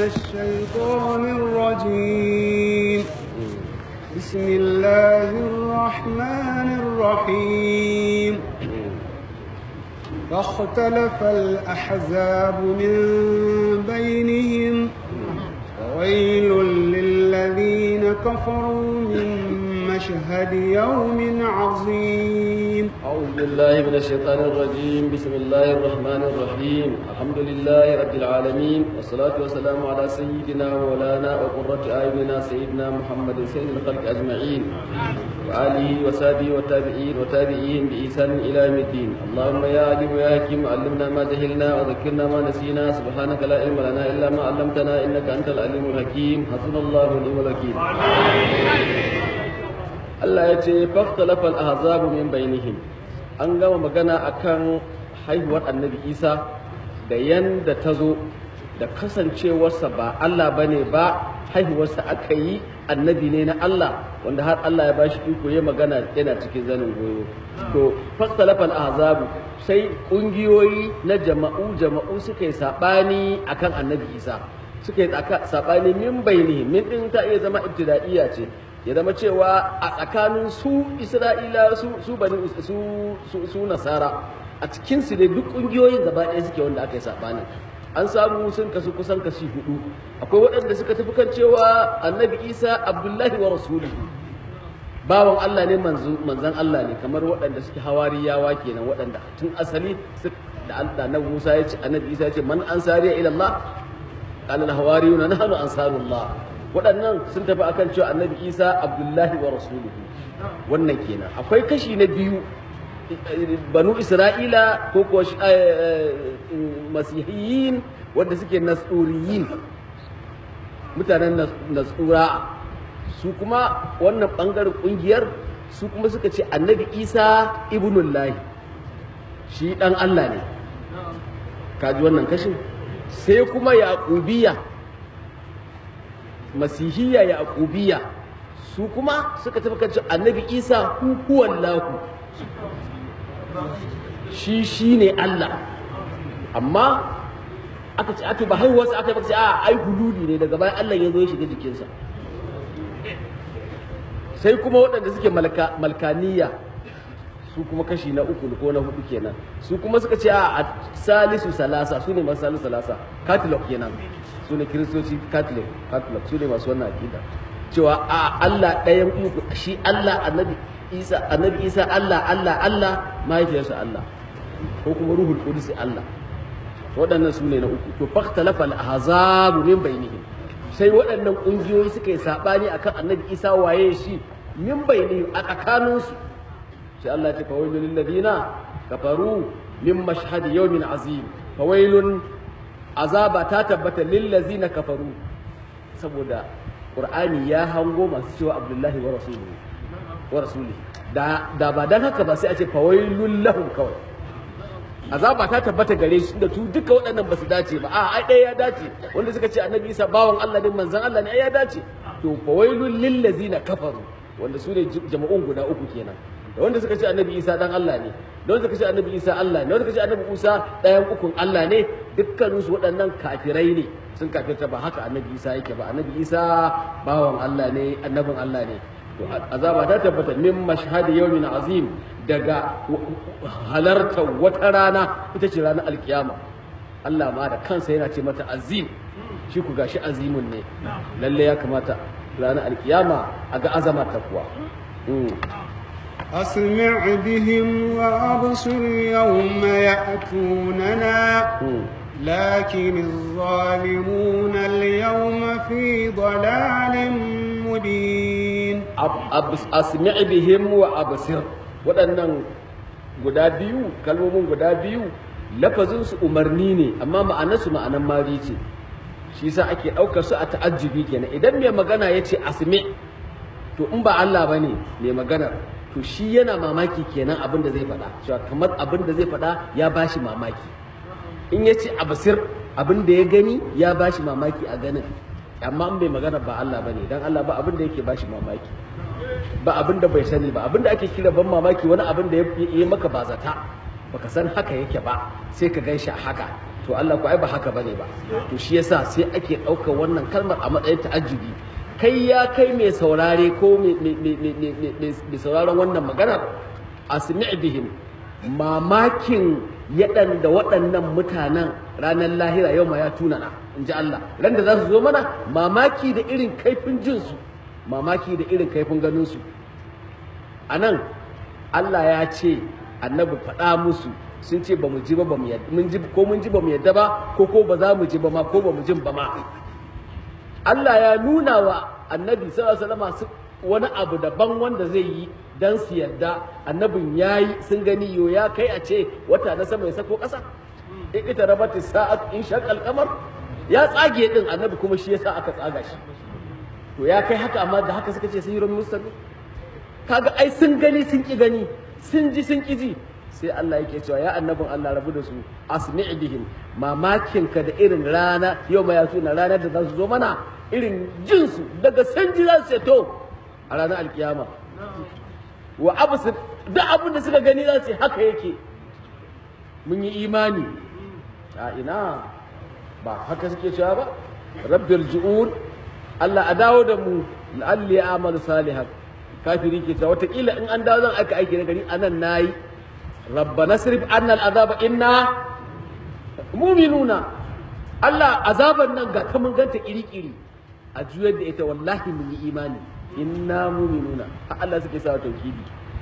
الشيطان الرجيم بسم الله الرحمن الرحيم فاختلف الأحزاب من بينهم وويل للذين كفروا من مشهد يوم عظيم أعوذ بالله من الشيطان الرجيم بسم الله الرحمن الرحيم الحمد لله رب العالمين والصلاة والسلام على سيدنا ومولانا وقرة أعيننا سيدنا محمد سيد الخلق أجمعين وآله وصحبه والتابعين وتابعين بإحسان إلى يوم الدين اللهم يا عليم يا حكيم علمنا ما جهلنا وذكرنا ما نسينا سبحانك لا علم لنا إلا ما علمتنا إنك أنت العليم الحكيم حسبنا الله ونعم الوكيل Allah ya ce faktalafal ahzabu min bainihim an gama magana akan haihuwar annabi Isa da yanda ta zo da kasancewarsa ba Allah bane ba haihuwarsa aka yi annabi ne na Allah wanda har Allah ya bashi iko ya magana yana cikin zanin goyo to faktalafal ahzabu sai kungiyoyi na jama'u jama'u suka yi sabani akan annabi Isa suka yi sabani min bainihim min din ta iya zama ibtida'iyya ce ya zama cewa a tsakanin su isra'ila su su bani su su nasara a cikin su ne duk kungiyoyin gaba ɗaya suke wanda aka yi sabani an samu sun kasu kusan kashi hudu akwai waɗanda suka tafi kan cewa annabi isa abdullahi wa rasuluhu bawan allah ne manzan allah ne kamar waɗanda suke hawariyawa kenan waɗanda tun asali da annabi musa ya ce annabi isa ya ce man ansariya ila allah qala al hawariyuna nahnu ansarullah waɗannan sun tafi akan cewa annabi isa abdullahi wa rasuluhu wannan kenan akwai kashi na biyu banu isra'ila ko kuwa masihiyin wanda suke nasuriyin mutanen nasura su kuma wannan ɓangaren ƙungiyar su kuma suka ce annabi isa ibnullahi shi ɗan allah ne kaji wannan kashin sai kuma yaƙubiya masihiyya yaqubiya su kuma suka tafi kan annabi isa huwan lahu shi shine Allah amma aka ce aka ba haihuwarsa aka yi a ai hululi ne daga bayan Allah ya zo ya shiga jikinsa sai kuma waɗanda suke malkaniya su kuma kashi na uku ko na hudu kenan su kuma suka ce a salisu salasa su ne masu salisu salasa katalog kenan su ne kiristoci catholic catholic su ne masu wannan akida cewa a Allah ɗayan uku shi Allah annabi Isa annabi Isa Allah Allah Allah mahaifiyarsa Allah ko kuma ruhul qudus Allah waɗannan su ne na uku to faktalafa al-ahzabu min bainihim sai waɗannan ƙungiyoyi suka yi sabani akan annabi Isa waye shi min bainihim a tsakaninsu sai Allah ya ce fawailul lil ladina kafaru min mashhad yawmin azim fawailun azaba ta tabbata lillazina kafaru saboda qur'ani ya hango masu cewa abdullahi wa rasuluhu wa rasuli da da ba dan haka ba sai a ce fawailul lahum kawai azaba ta tabbata gare shi da tu duka waɗannan ba su dace ba a ai ɗaya ya dace wanda suka ce annabi isa bawan Allah ne manzon Allah ne ai ya dace to fawailul lillazina kafaru wanda su ne jama'un guda uku kenan da wanda suka ce annabi isa dan Allah ne da wanda suka ce annabi isa Allah ne da wanda suka ce annabi Musa ɗayan ukun Allah ne dukkanin su waɗannan kafirai ne sun kafirta ba haka annabi isa yake ba annabi isa bawan Allah ne annabin Allah ne to azaba ta tabbata min mashhadi yawmin azim daga halartar wata rana ita ce ranar alkiyama Allah ma da kansa yana ce mata azim shi ku gashi azimun ne lalle ya kamata ranar alkiyama a ga azama ta kuwa أسمع بهم وأبصر يوم يأتوننا لكن الظالمون اليوم في ضلال مبين أسمع بهم وأبصر waɗannan guda biyu kalmomin guda biyu lafazinsu umarni ne amma ma'anarsu ma'anan mari ce shi sa ake ɗaukar su a ta'ajjubi kenan idan mai magana ya ce asmi to in ba Allah ba ne mai maganar to shi yana mamaki kenan abin da zai faɗa cewa kamar abin da zai faɗa ya bashi mamaki in ya ce abasir abin da ya gani ya bashi mamaki a ganin amma in bai magana ba Allah bane dan Allah ba abin da yake bashi mamaki ba abin da bai sani ba abin da ake kira ban mamaki wani abin da ya yi maka ba zata baka san haka yake ba sai ka gan shi a haka to Allah ku ai ba haka bane ba to shi yasa sai ake ɗaukar wannan kalmar a matsayin ta'ajjubi kai ya kai mai saurare ko mai sauraron wannan maganar asmi' bihim mamakin yaɗan da waɗannan mutanen ranar lahira yau ma ya tunana in ji Allah ran da za su zo mana mamaki da irin kaifin jinsu mamaki da irin kaifin ganinsu a nan Allah ya ce annabi faɗa musu sun ce ba mu ji ba ba mu yadda mun ji ko mun ji ba mu yadda ba ko ko ba za mu ji ba ma ko ba mu jin ba ma Allah ya nuna wa annabi sallallahu alaihi wasallam wani abu daban wanda zai yi dan su yadda annabin yayi sun gani yo ya kai a ce wata na sama ya sako ƙasa in ita rabati sa'at in shaqal qamar ya tsage din annabi kuma shi yasa aka tsaga shi to ya kai haka amma da haka suka ce sihirun mustabi kaga ai sun gani sun ki gani sun ji sun ki ji sai Allah yake cewa ya annabin Allah rabu da su asmi' bihim mamakin ka da irin rana yau ma ya tuna ranar da za su zo mana irin jin su daga san ji za su ce to a ranar alkiyama wa absir duk abin da suka gani za su haka yake mun yi imani a ina ba haka suke cewa ba rabbil ju'un Allah a dawo da mu la'alli a'malu salihan kafiri ke cewa wataƙila in an dawo zan aika aiki na gari anan nayi rabbana sirif anna al'azaba inna mu'minuna Allah azaban nan ga ta mun ganta iri-iri a juyar da ita wallahi mun yi imani inna mu'minuna har Allah suke sa tauhidi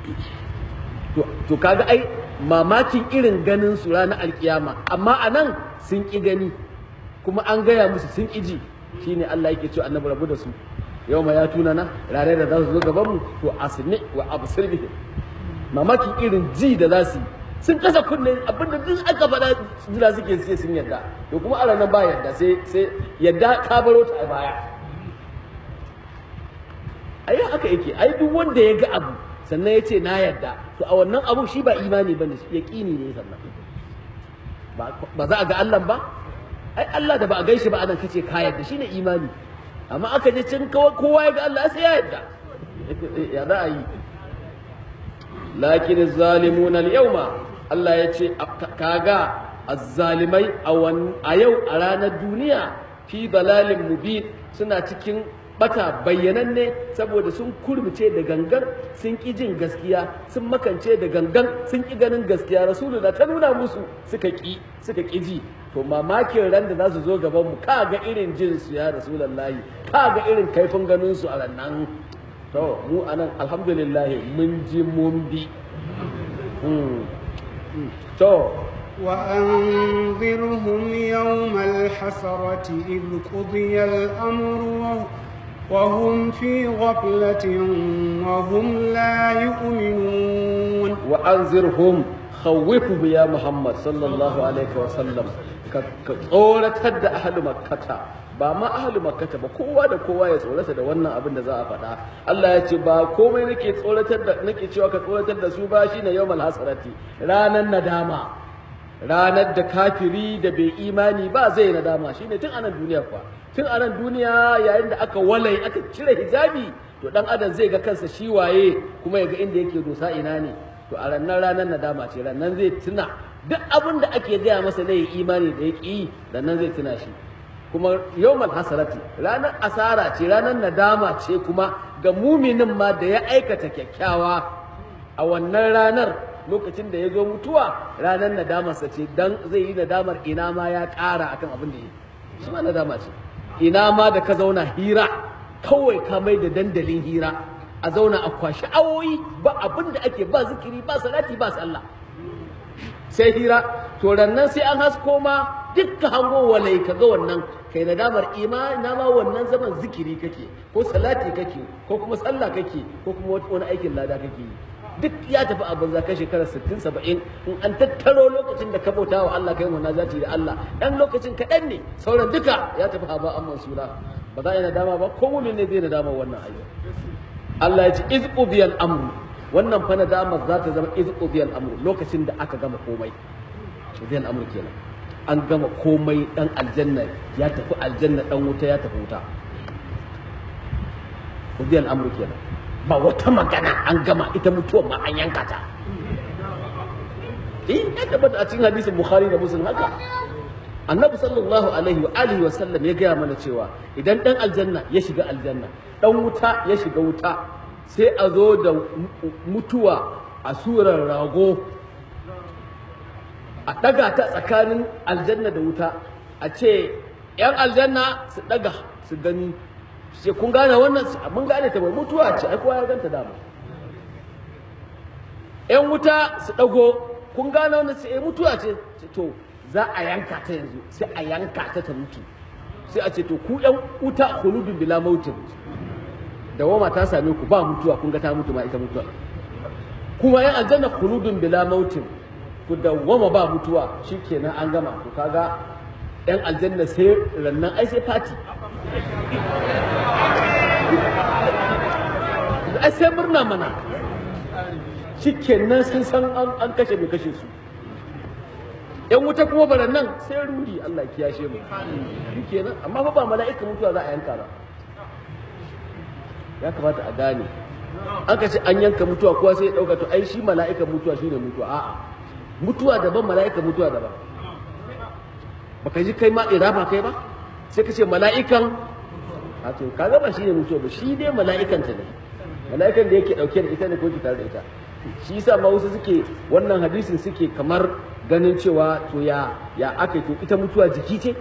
to to kaga ai mamakin irin ganin su ranar alkiyama amma anan sun ki gani kuma an gaya musu sun ki ji shine Allah yake cewa annabi rabu da su yau ma ya tuna na ranar da za su zo gaban mu to asmi wa absir bihim mamakin irin ji da za su yi sun kasa kunne abinda duk aka faɗa jira suke sai sun yadda to kuma a ranar ba yadda sai sai yadda ka baro ta a baya ai haka yake ai duk wanda ya ga abu sannan ya ce na yadda to a wannan abu shi ba imani bane shi yaqini ne sannan ba za a ga Allah ba ai Allah da ba a gaishe ba anan kace ka yadda shine imani amma aka je cin kowa ya ga Allah sai ya yadda ya za a yi lakin zalimuna al-yawma Allah ya ce kaga azzalimai a yau a ranar duniya fi dalalin mubin suna cikin bata bayyananne saboda sun kurmice da gangan sun ƙi jin gaskiya sun makance da gangan sun ƙi ganin gaskiya rasulu da ta nuna musu suka ƙi suka ƙi ji to mamakin ran da za su zo gaban mu ka ga irin jin su ya rasulullahi ka ga irin kaifin ganin su a rannan to mu anan alhamdulillah mun ji mun bi to وأنذرهم يوم الحسرة إذ قضي الأمر وهم في غفلة وهم لا يؤمنون وأنذرهم خوفوا يا محمد صلى الله عليه وسلم كتورة أهل مكة ba ma ahli makkata ba kowa da kowa ya tsorata da wannan abin da za a faɗa Allah ya ce ba komai nake tsoratar da nake cewa ka tsoratar da su ba shine yawmal hasarati ranan nadama ranar da kafiri da bai imani ba zai nadama shine tun anan duniya fa tun anan duniya yayin da aka walai aka cire hijabi to dan adam zai ga kansa shi waye kuma ya ga inda yake dosa ina ne to a ranar ranar nadama ce ranar zai tuna duk abin da ake gaya masa na yi imani da ya ƙi ranar zai tuna shi kuma yawmal hasarati ranar asara ce ranar nadama ce kuma ga muminin ma da ya aikata kyakkyawa a wannan ranar lokacin da ya zo mutuwa ranar nadamarsa ce dan zai yi nadamar ina ma ya ƙara akan abin da ya yi shi ma nadama ce ina ma da ka zauna hira kawai ka mai da dandalin hira a zauna a kwashi awoyi ba abin da ake ba zikiri ba salati ba sallah sai hira to rannan sai an hasko ma dukkan hango walai ka ga wannan kai nadamar imani na ma wannan zaman zikiri kake ko salati kake ko kuma sallah kake ko kuma wani aikin lada kake yi duk ya tafi a banza kai shekarar 60 70 in an tattaro lokacin da ka bauta wa Allah kai munajati da Allah dan lokacin kaɗan ne sauran duka ya tafi haba an mansura ba za a yi nadama ba ko mumin ne zai nadama wannan ayyuka Allah ya ce iz qudiyal amru wannan fa nadama za ta zama iz qudiyal amru lokacin da aka gama komai qudiyal amru kenan an gama komai dan aljanna ya tafi aljanna dan wuta ya tafi wuta qudiyal amru kenan ba wata magana an gama ita mutuwar ma an yanka ta eh ya tabbata a cikin hadisin bukhari da muslim haka annabi sallallahu alaihi wa alihi wa sallam ya gaya mana cewa idan dan aljanna ya shiga aljanna dan wuta ya shiga wuta sai a zo da mutuwa a surar rago a daga ta tsakanin aljanna da wuta a ce yan aljanna su daga su gani sai kun gane wannan mun gane ta bai mutuwa ce ai kowa ya ganta dama yan wuta su dago kun gane wannan sai mutuwa ce to za a yanka ta yanzu sai a yanka ta ta mutu sai a ce to ku yan wuta khuludun bila mautin da wama ta same ku ba mutuwa kun ga ta mutu ma ita mutuwa kuma yan aljanna khuludun bila mautin ku da wama ba mutuwa shikenan an gama ku kaga yan aljanna sai rannan ai sai fati ai sai murna mana shikenan sun san an kashe mai kashe su yan wuta kuma baran nan sai rudi Allah ya kiyashe mu shikenan amma fa ba mala'ika mutuwa za a yanka ba ya kamata a gane an ka ce an yanka mutuwa kowa sai ya dauka to ai shi mala'ikan mutuwa shine mutuwa a'a mutuwa daban mala'ika mutuwa daban baka ji kai ma iraba kai ba sai ka ce mala'ikan a to kaga ba shine mutuwa ba shi dai mala'ikan ta ne mala'ikan da yake dauke da ita ne ko ki tare da ita shi yasa ma wasu suke wannan hadisin suke kamar ganin cewa to ya ya aka to ita mutuwa jiki ce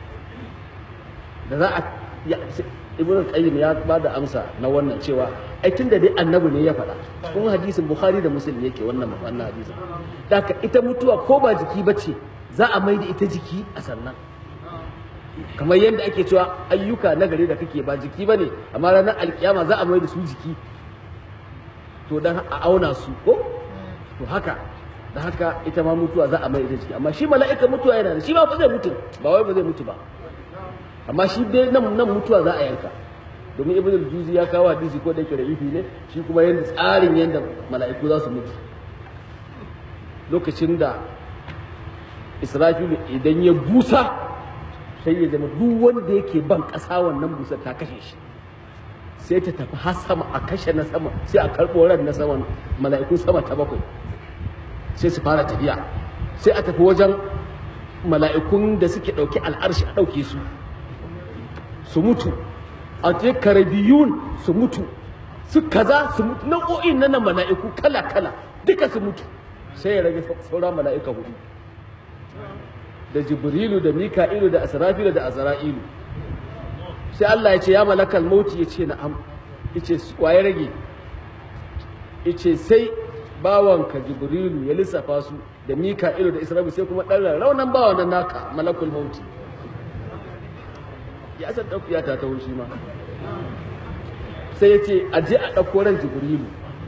da za a ibn qayyim ya ba da amsa na wannan cewa ai tunda dai annabi ne ya faɗa cikin hadisin bukhari da muslim yake wannan wannan hadisin daka ita mutuwa ko ba jiki bace za a mai da ita jiki a sannan kamar yadda ake cewa ayyuka na gari da kake ba jiki bane amma ranar alkiyama za a mai da su jiki to dan a auna su ko to haka da haka ita ma mutuwa za a mai da jiki amma shi mala'ika mutuwa yana da shi ba ba zai mutu ba wai ba zai mutu ba amma shi dai nan nan mutuwa za a yanka domin ibn al-juzi ya kawo hadisi ko da yake ra'ifi ne shi kuma yanda tsarin yanda mala'iku za su mutu lokacin da israfilu idan ya busa sai ya zama duk wanda yake ban ƙasa wannan busar ta kashe shi sai ta tafi har sama a kashe na sama sai a karɓo ran na sama mala'ikun sama ta bakwai sai su fara tafiya sai a tafi wajen mala'ikun da suke ɗauki al'arshi a ɗauke su su mutu a je karabiyun su mutu su kaza su mutu nau'o'in na mala'iku kala kala duka su mutu sai ya rage saura mala'ika hudu da jibrilu da mika'ilu da asrafilu da azra'ilu sai Allah ya ce ya malakal mauti ya ce na'am yace waye rage yace sai bawanka jibrilu ya lissafa su da mika'ilu da isra'ilu sai kuma ɗan raunan bawan nan naka malakul mauti ya san ɗauki ya ta taho shi ma sai ya ce a je a ɗauko ran jibrilu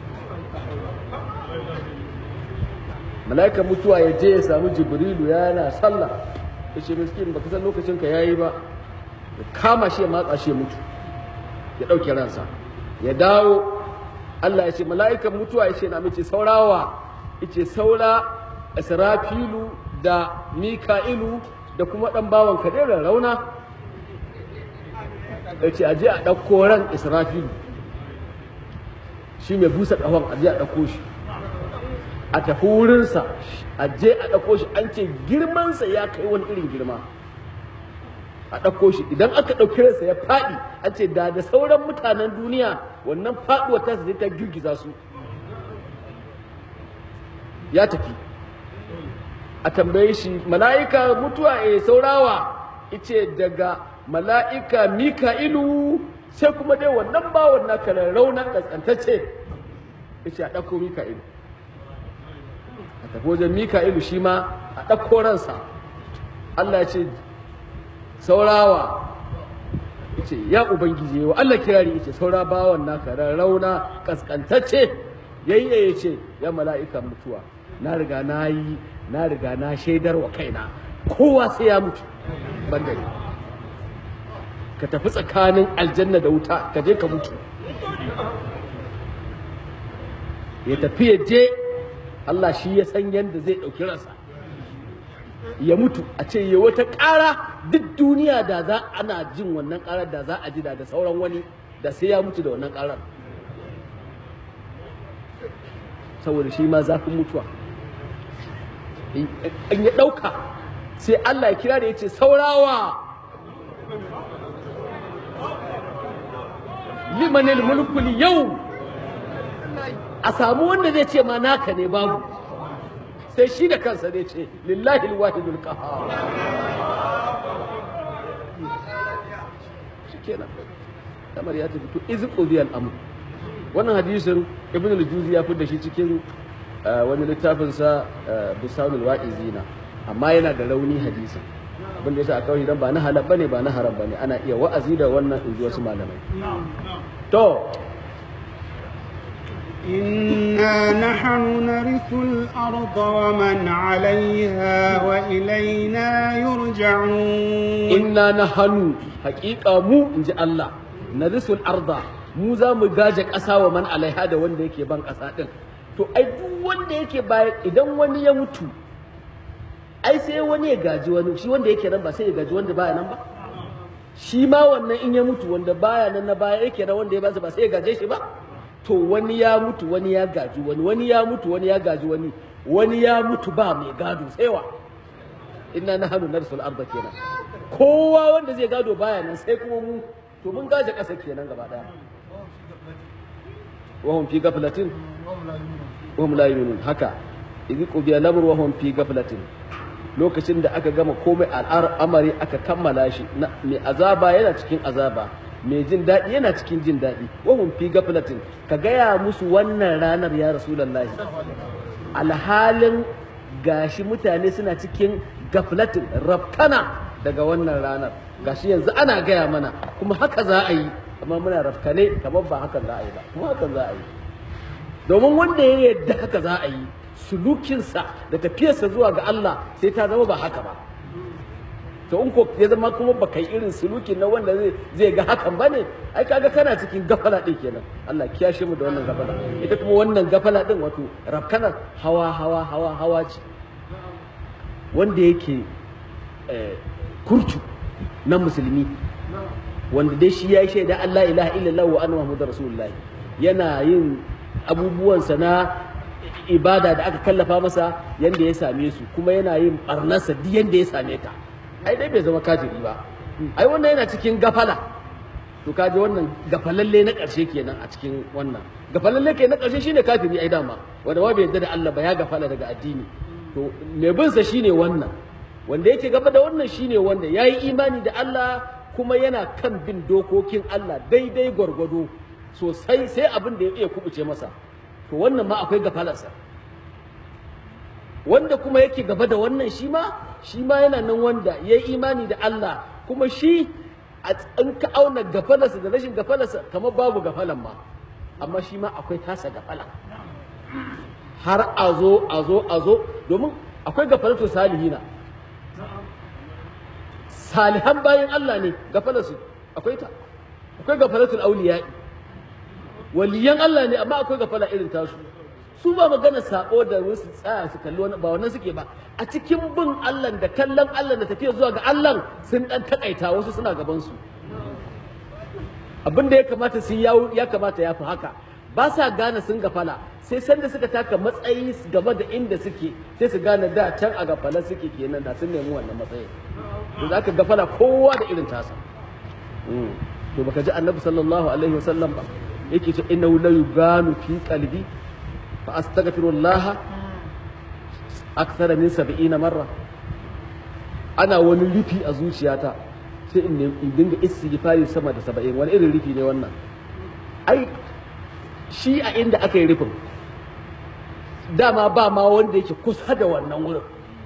mala'ika mutuwa ya je ya samu jibrilu yana sallah ya ce miskin baka san lokacin ka yayi ba ya kama shi ya matsa shi ya mutu ya ɗauke ransa ya dawo Allah ya ce mala'ikan mutuwa ya ce na mace saurawa ya ce saura israfilu da mika'ilu da kuma ɗan bawan kaderar rauna ya ce aje a ɗauko ran israfilu shi mai busa ƙahon aje a ɗauko shi a tafi wurinsa aje a ɗauko shi an ce girmansa ya kai wani irin girma a ɗauko shi idan aka ɗauki ransa ya faɗi an ce da da sauran mutanen duniya wannan faɗuwar ta zai ta girgiza su ya tafi a tambaye shi mala'ika mutuwa e saurawa ice daga mala'ika mika'ilu sai kuma dai wannan bawon naka raunan ƙasƙantacce ice a ɗauko mika'ilu a tafi wajen mika'ilu shi ma a ɗauko ransa Allah ya ce saurawa yace ya ubangiji wa Allah kirari yace saura bawan naka rauna kaskantacce yayye yace ya mala'ika mutuwa na riga na yi na riga na shaidar wa kaina kowa sai ya mutu banda ni ka tafi tsakanin aljanna da wuta ka je ka mutu ya tafi ya je Allah shi ya san yadda zai ɗauki ransa ya mutu a ce ya wata ƙara duk duniya da za ana jin wannan ƙarar da za a ji da da sauran wani da sai ya mutu da wannan ƙarar saboda shi ma zafin mutuwa in ya ɗauka sai Allah ya kira da yace saurawa limanil mulkul yau a samu wanda zai ce ma naka ne babu sai shi da kansa zai ce lillahi alwahidul qahhar shikenan kamar ya tafi to iz qudiya al-amr wannan hadisin ibn al-juzi ya fitar da shi cikin wani littafin sa bisanul wa'izina amma yana da rauni hadisin abin da yasa a kawai dan ba na halal bane ba na haram bane ana iya wa'azi da wannan inji wasu malamai to إنا نحن نرث الأرض ومن عليها وإلينا يرجعون inna nahanu haƙiƙa mu inji Allah narisul arda mu za mu gaje ƙasa wa man alaiha da wanda yake ban ƙasa ɗin to ai duk wanda yake baya idan wani ya mutu ai sai wani ya gaji wani shi wanda yake nan ba sai ya gaji wanda baya nan ba shi ma wannan in ya mutu wanda baya nan na baya yake nan wanda ya ba ba sai ya gaje shi ba to wani ya mutu wani ya gaji wani wani ya mutu wani ya gaji wani wani ya mutu ba mai gado sai wa inna nahnu narsul arda kenan kowa wanda zai gado baya nan sai kuma mu to mun gaje ƙasa kenan gaba daya wa hum fi ghaflatin wa hum la yu'minun haka idh qudiya al-amru wa hum fi ghaflatin lokacin da aka gama komai al'amari aka kammala shi mai azaba yana cikin azaba mai jin daɗi yana cikin jin daɗi wa hum fi ghaflatin ka gaya musu wannan ranar ya rasulullahi alhalin gashi mutane suna cikin gaflatin rafkana daga wannan ranar gashi yanzu ana gaya mana kuma haka za a yi amma muna rafkane kamar ba hakan za a yi ba kuma hakan za a yi domin wanda ya yadda haka za a yi sulukinsa da tafiyarsa zuwa ga Allah sai ta zama ba haka ba to in ko ya zama kuma ba kai irin sulukin na wanda zai zai ga hakan ba ne ai kaga kana cikin gafala din kenan Allah kiyashe mu da wannan gafala ita kuma wannan gafala din wato rafkanar hawa hawa hawa hawa ce wanda yake kurcu na musulmi wanda dai shi ya yi shaida Allah ilaha illallah wa anna muhammadar rasulullah yana yin abubuwansa na ibada da aka kallafa masa yanda ya same su kuma yana yin barnarsa duk yanda ya same ta ai dai bai zama kafiri ba ai wannan yana cikin gafala to kaji wannan gafalalle na ƙarshe kenan a cikin wannan gafalalle ke na ƙarshe shine kafiri ai dama wanda ba bai yarda da Allah ba ya gafala daga addini to mai bin sa shine wannan wanda yake gaba da wannan shine wanda yayi imani da Allah kuma yana kan bin dokokin Allah daidai gwargwado sosai sai abin da ya iya kubuce masa to wannan ma akwai gafalarsa wanda kuma yake gaba da wannan shi ma shi ma yana nan wanda ya yi imani da Allah kuma shi in ka auna gafalarsa da rashin gafalarsa kamar babu gafalan ma amma shi ma akwai tasa gafala har a zo a zo a zo domin akwai gafalatu salihina salihan bayan Allah ne gafalarsu akwai ta akwai gafalatul auliya'i waliyan Allah ne amma akwai gafala irin tasu su ba magana sako da wasu tsaya su kalli wani ba wannan suke ba a cikin bin Allah da kallon Allah da tafiya zuwa ga Allah sun dan takaita wasu suna gaban su abin da ya kamata su ya kamata ya fi haka ba sa gane sun gafala sai sanda suka taka matsayi gaba da inda suke sai su gane da can a gafala suke kenan da sun nemi wannan matsayin to za ka gafala kowa da irin tasa to baka ji annabi sallallahu alaihi wasallam ba yake ce innahu la yuganu fi qalbi fa astaghfirullah akthar min 70 marra ana wani rufi a zuciyata sai in in dinga istighfari sama da 70 wani irin rufi ne wannan ai shi a inda aka yi rufin dama ba ma wanda yake kusa da wannan wurin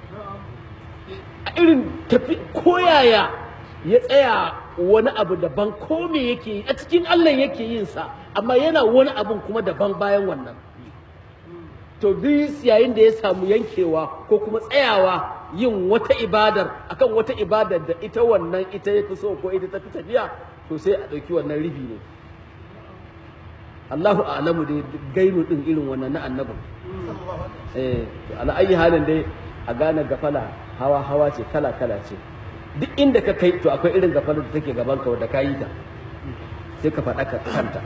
a irin tafi koyaya ya tsaya wani abu daban ko me yake yi a cikin Allah yake yin sa amma yana wani abun kuma daban bayan wannan to duk yayin da ya samu yankewa ko kuma tsayawa yin wata ibadar akan wata ibadar da ita wannan ita ya fi so ko ita ta fi tafiya to sai a ɗauki wannan ribi ne Allahu a'lamu dai gairu din irin wannan na annabin eh ala ayi halin dai a gane gafala hawa hawa ce kala kala ce duk inda ka kai to akwai irin gafalar da take gaban ka da ka yi ta sai ka faɗa ka kanta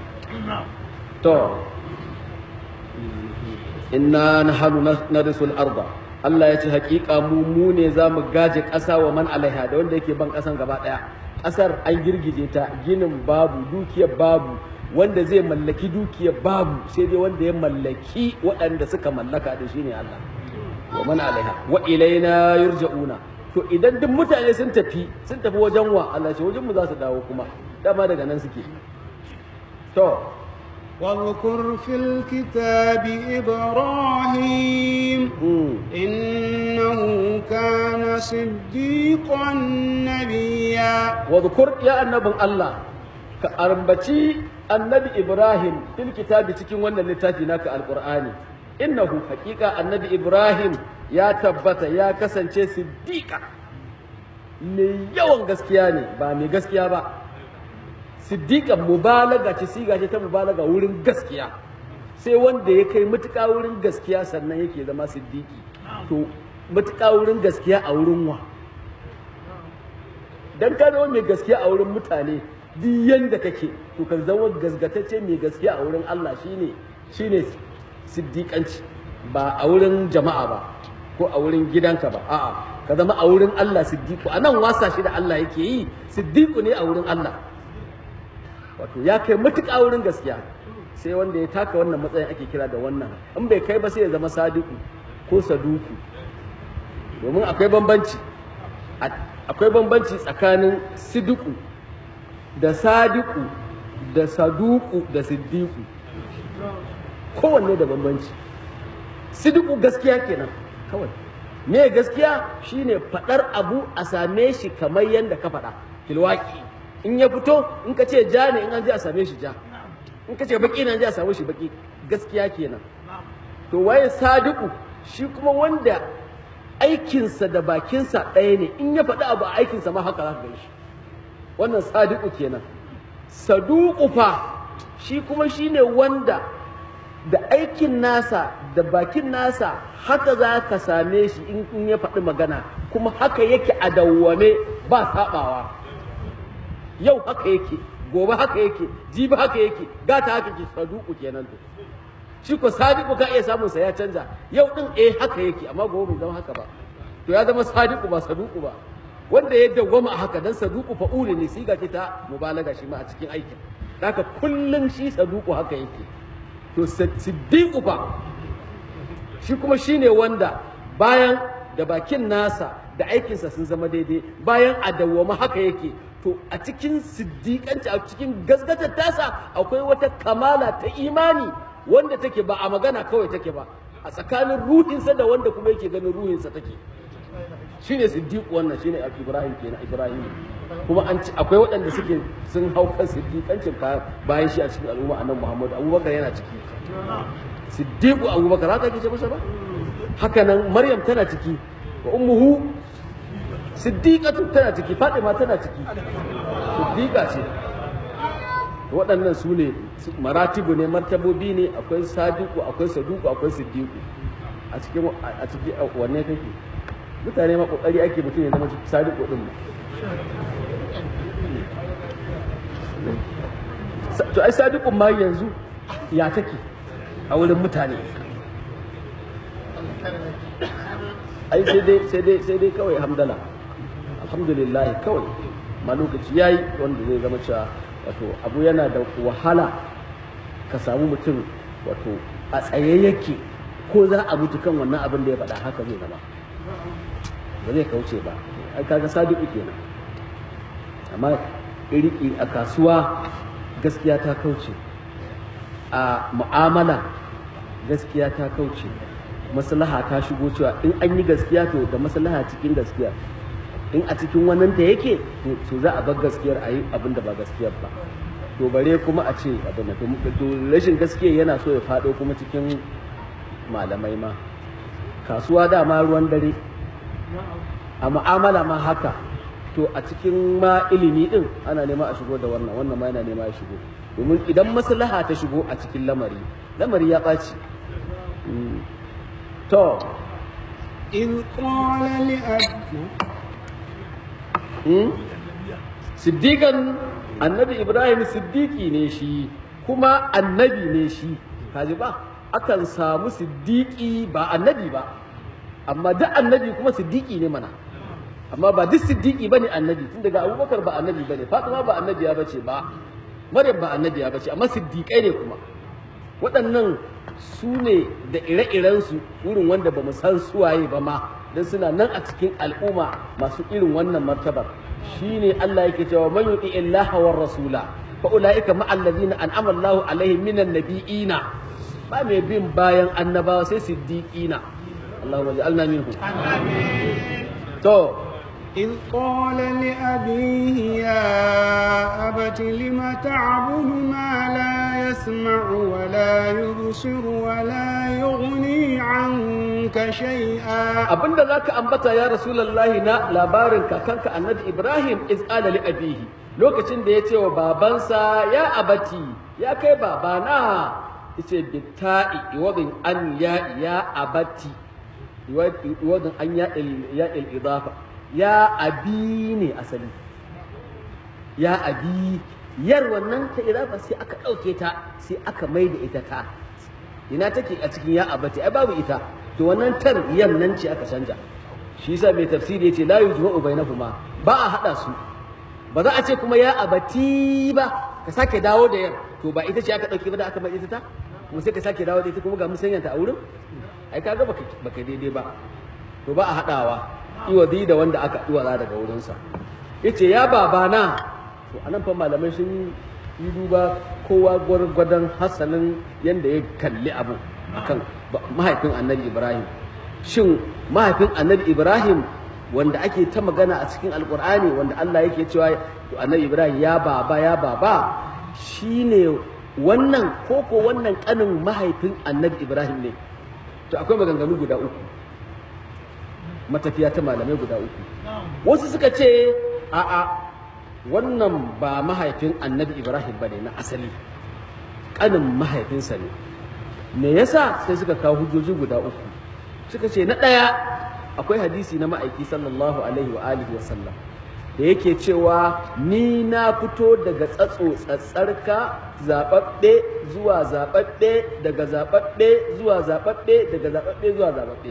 to inna nahnu narisul arda Allah ya ce hakika mu mu ne za mu gaje ƙasa wa man alaiha da wanda yake ban ƙasan gaba ɗaya ƙasar an girgije ta ginin babu dukiyar babu wanda zai mallaki dukiyar babu sai dai wanda ya mallaki waɗanda suka mallaka da shi ne Allah wa man alaiha wa ilaina yurja'una to idan duk mutane sun tafi sun tafi wajen wa Allah ce wajen mu za su dawo kuma dama daga nan suke to واذكر في الكتاب إبراهيم mm. إنه كان صديقا نبيا wadhkur ya annabin Allah ka ambaci annabi Ibrahim fil kitabi cikin wannan littafi naka alqur'ani innahu haqiqa annabi Ibrahim ya tabbata ya kasance siddiqa mai yawan gaskiya ne ba mai gaskiya ba siddiqan mubalaga ce siga ce ta mubalaga wurin gaskiya sai wanda ya kai matuƙa wurin gaskiya sannan yake zama siddiqi to matuƙa wurin gaskiya a wurin wa dan ka zama mai gaskiya a wurin mutane duk yanda kake to ka zama gasgatacce mai gaskiya a wurin Allah shine shine siddiƙanci ba a wurin jama'a ba ko a wurin gidanka ba a'a ka zama a wurin Allah siddiqu anan wasa shi da Allah yake yi siddiqu ne a wurin Allah wato ya kai matuƙa wurin gaskiya sai wanda ya taka wannan matsayin ake kira da wannan in bai kai ba sai ya zama sadiku ko saduku domin akwai bambanci akwai bambanci tsakanin sidiku da sadiku da saduku da siddiku kowanne da bambanci sidiku gaskiya kenan kawai me gaskiya shine faɗar abu a same shi kamar yadda ka faɗa filwaki in ya fito in ka ce ja ne in an je a same shi ja in ka ce baki ne an je a same shi baki gaskiya kenan to waye sadiku shi kuma wanda aikinsa da bakinsa ɗaya ne in ya faɗi abu a aikinsa ma haka za ka gan shi wannan sadiku kenan saduku fa shi kuma shine wanda da aikin nasa da bakin nasa haka za ka same shi in ya faɗi magana kuma haka yake a dawwame ba saɓawa yau haka yake gobe haka yake jibi haka yake gata haka ke saduku kenan to shi ko sadiku ka iya samun sa ya canja yau din eh haka yake amma gobe bai zama haka ba to ya zama sadiku ba saduku ba wanda ya dawwama a haka dan saduku fa'uli ne siga ce ta mubalaga shi ma a cikin aikin haka kullun shi saduku haka yake to siddiqu fa shi kuma shine wanda bayan da bakin nasa da aikinsa sun zama daidai bayan a dawwama haka yake to a cikin siddiƙanci a cikin gasgatar tasa akwai wata kamala ta imani wanda take ba a magana kawai take ba a tsakanin ruhinsa da wanda kuma yake ganin ruhinsa take shine siddiq wannan shine ibrahim kenan ibrahim kuma an ci akwai waɗanda suke sun hau kan siddiƙancin bayan shi a cikin al'umma annabi muhammad abubakar yana ciki siddiqu abubakar haka ake ce masa ba haka nan maryam tana ciki wa ummuhu siddiqatu tana ciki fatima tana ciki siddiqa ce waɗannan su ne maratibu ne martabobi ne akwai sadiku akwai saduku akwai siddiqu a cikin a cikin wanne kake mutane ma kokari ake mutum ya zama sadiku din to ai sadiqun ma yanzu ya take a wurin mutane ai sai dai sai dai sai dai kawai hamdala alhamdulillah kawai ma lokaci yayi wanda zai zama cewa wato abu yana da wahala ka samu mutum wato a tsaye yake ko za a mutu kan wannan abin da ya faɗa haka zai zama ba zai kauce ba ai kaga sadiku kenan amma iri a kasuwa gaskiya ta kauce a mu'amala gaskiya ta kauce maslaha ta shigo cewa in an yi gaskiya to da maslaha cikin gaskiya in a cikin wannan ta yake to za a bar gaskiyar a yi abin da ba gaskiyar ba to bare kuma a ce abin da to rashin gaskiya yana so ya faɗo kuma cikin malamai ma kasuwa dama ruwan dare a mu'amala ma haka to a cikin ma ilimi din ana nema a shigo da wannan wannan ma yana nema ya shigo domin idan maslaha ta shigo a cikin lamari lamari ya ɓaci to إذ قال لأبيه siddiƙan annabi ibrahim siddiƙi ne shi kuma annabi ne shi kaji ba akan samu siddiƙi ba annabi ba amma duk annabi kuma siddiqi ne mana amma ba duk siddiqi bane annabi tun daga abubakar ba annabi bane fatima ba annabiya bace ba maryam ba annabiya bace amma siddiqai ne kuma waɗannan su ne da ire-irensu irin wanda ba mu san suwaye ba ma don suna nan a cikin al'umma masu irin wannan martabar shine Allah yake cewa man yuti illaha war rasula fa ulaika ma allazina an'ama Allahu alaihim minan nabiyina ba mai bin bayan annabawa sai siddiqina Allahumma ja'alna minhum to إذ قال لأبيه يا أبت لم تعبد ما لا يسمع ولا يبصر ولا يغني عنك شيئا abinda zaka ambata ya rasulullahi na labarin kakanka annabi ibrahim iz qala li abihi lokacin da ya ce wa babansa ya abati ya kai babana yace bitta'i iwadin an ya ya abati iwadin an ya il ya il idafa ya abi ne asali ya abi yar wannan ta idafa sai aka ɗauke ta sai aka mai da ita ta ina take a cikin ya abati ai babu ita to wannan tar yan nan ce aka canja shi yasa mai tafsiri yace la yujma'u bainahuma ba a hada su ba za a ce kuma ya abati ba ka sake dawo da yar to ba ita ce aka dauke ba da aka mai ita ta kuma sai ka sake dawo da ita kuma ga musanyanta a wurin ai kaga baka baka daidai ba to ba a hadawa iwadi da wanda aka iwala daga wurinsa yace ya babana to anan fa malamai sun yi duba kowa gwargwadon hasanin yadda ya kalli abu akan mahaifin annabi ibrahim shin mahaifin annabi ibrahim wanda ake ta magana a cikin alkur'ani wanda allah yake cewa annabi ibrahim ya baba ya baba shine wannan koko wannan kanin mahaifin annabi ibrahim ne to akwai maganganu guda uku matafiya ta malamai guda uku wasu suka ce a'a wannan ba mahaifin annabi ibrahim ba ne na asali ƙanin mahaifinsa ne me yasa sai suka kawo hujjoji guda uku suka ce na ɗaya akwai hadisi na ma'aiki sallallahu alaihi wa alihi wa sallam da yake cewa ni na fito daga tsatso tsatsarka zaɓaɓɓe zuwa zaɓaɓɓe daga zaɓaɓɓe zuwa zaɓaɓɓe daga zaɓaɓɓe zuwa zaɓaɓɓe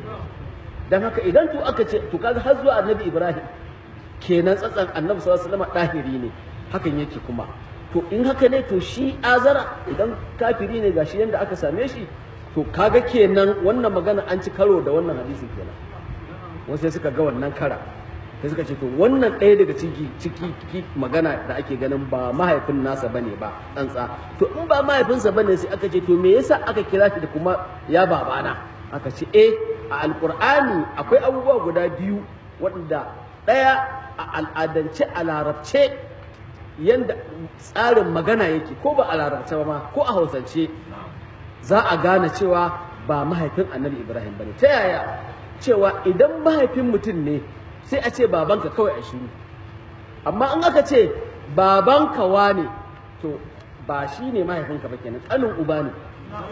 don haka idan to aka ce to kaga har zuwa annabi ibrahim kenan tsatsan annabi sallallahu alaihi wasallam ɗahiri ne hakan yake kuma to in haka ne to shi azara idan kafiri ne gashi yanda aka same shi to kaga kenan wannan magana an ci karo da wannan hadisi kenan wasu sai suka ga wannan kara sai suka ce to wannan ɗaya daga ciki ciki magana da ake ganin ba mahaifin nasa bane ba tsantsa to in ba mahaifinsa bane sai aka ce to me yasa aka kira shi da kuma ya babana aka ce eh a alqur'ani akwai abubuwa guda biyu waɗanda ɗaya a al'adance a larabce yadda tsarin magana yake ko ba a larabce ba ma ko a hausance za a gane cewa ba mahaifin annabi ibrahim ba ne ta yaya cewa idan mahaifin mutum ne sai a ce babanka kawai a shiru amma in aka ce babanka wane to ba shi ne mahaifinka ba kenan ƙanin uba ne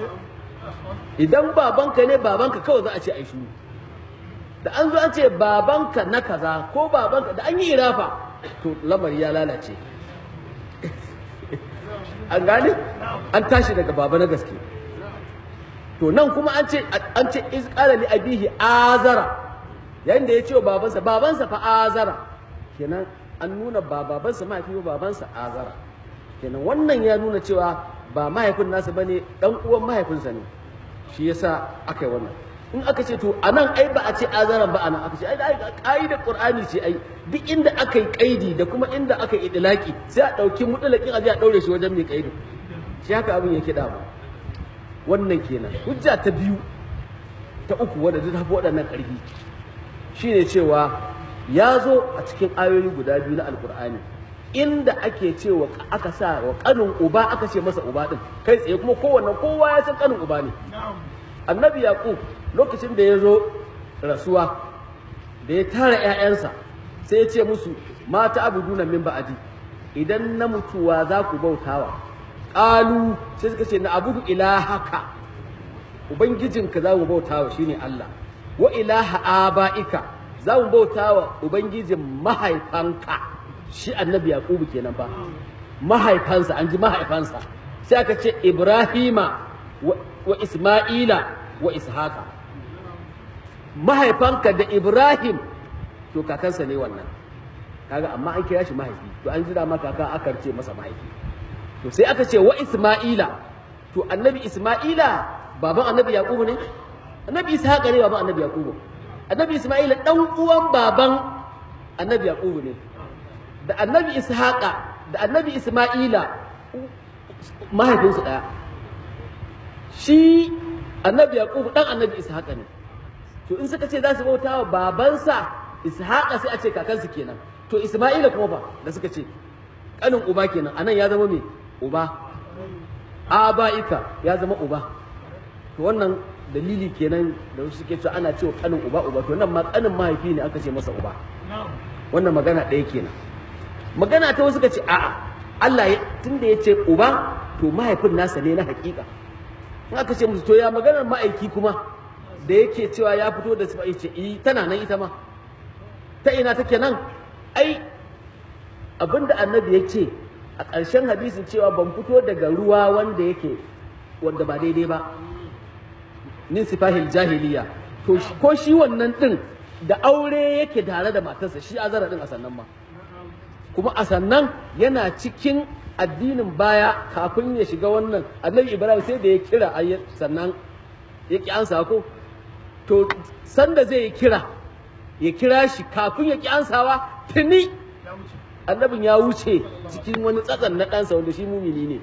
idan babanka ne babanka kawai za a ce a shiru da an zo an ce babanka na kaza ko babanka da an yi irafa to lamari ya lalace an gane an tashi daga baba na gaske to nan kuma an ce an ce iz qala li abihi azara yayin da ya ce wa babansa babansa fa azara kenan an nuna ba babansa mahaifi ba babansa azara kenan wannan ya nuna cewa ba mahaifin nasa bane dan uwan mahaifinsa ne shi yasa aka yi wannan in aka ce to anan ai ba a ce azaran ba anan aka ce ai da qur'ani ce ai duk inda aka yi kaidi da kuma inda aka yi idlaki sai a dauki mutlaqin aje a daure shi wajen mai kaidi shi haka abin yake da ba wannan kenan hujja ta biyu ta uku wadda ta tafi waɗannan ƙarfi shine cewa ya zo a cikin ayoyi guda biyu na alkur'ani inda ake cewa aka sa wa kanin uba aka ce masa uba din kai tsaye kuma kowanne kowa ya san kanin uba ne annabi yaqub lokacin da ya zo rasuwa da ya tara ƴaƴansa sai ya ce musu mata abuduna min ba'adi idan na mutuwa za ku bautawa qalu sai suka ce na abudu ilahaka ubangijinka za mu bautawa shine Allah wa ilaha aba'ika za mu bautawa ubangijin mahaifanka shi annabi yaqubu kenan fa mahaifansa an ji mahaifansa sai aka ce ibrahima wa isma'ila wa ishaqa mahaifanka da Ibrahim to kakansa ne wannan kaga amma an kira shi mahaifi to an jira maka kaka aka ce masa mahaifi to sai aka ce wa Isma'ila to annabi Isma'ila baban annabi Yaqubu ne annabi Ishaqa ne baban annabi Yaqubu annabi Isma'ila dan uwan baban annabi Yaqubu ne da annabi Ishaqa da annabi Isma'ila mahaifinsu daya shi annabi Yaqubu dan annabi Ishaqa ne to in suka ce za su bauta wa babansa Ishaqa sai a ce kakansu kenan to Isma'ila kuma ba da suka ce kanin uba kenan anan ya zama me uba aba'ika ya zama uba to wannan dalili kenan da wasu suke cewa ana cewa kanin uba uba to nan ma kanin mahaifi ne aka ce masa uba wannan magana ɗaya kenan magana ta wasu suka ce a'a Allah tunda ya ce uba to mahaifin nasa ne na hakika in aka ce musu to ya maganar ma'aiki kuma da yake cewa ya fito da sifa ce eh tana nan ita ma ta ina take nan ai abinda annabi ya ce a ƙarshen hadisin cewa ban fito daga ruwa wanda yake wanda ba daidai ba min sifahil jahiliya to ko shi wannan din da aure yake tare da matarsa shi azara din a sannan ma kuma a sannan yana cikin addinin baya kafin ya shiga wannan annabi ibrahim sai da ya kira sannan ya ki ansa ko to sanda zai yi kira ya kira shi kafin ya ki ansawa tuni annabin ya wuce cikin wani tsatsan na ɗansa wanda shi mumini ne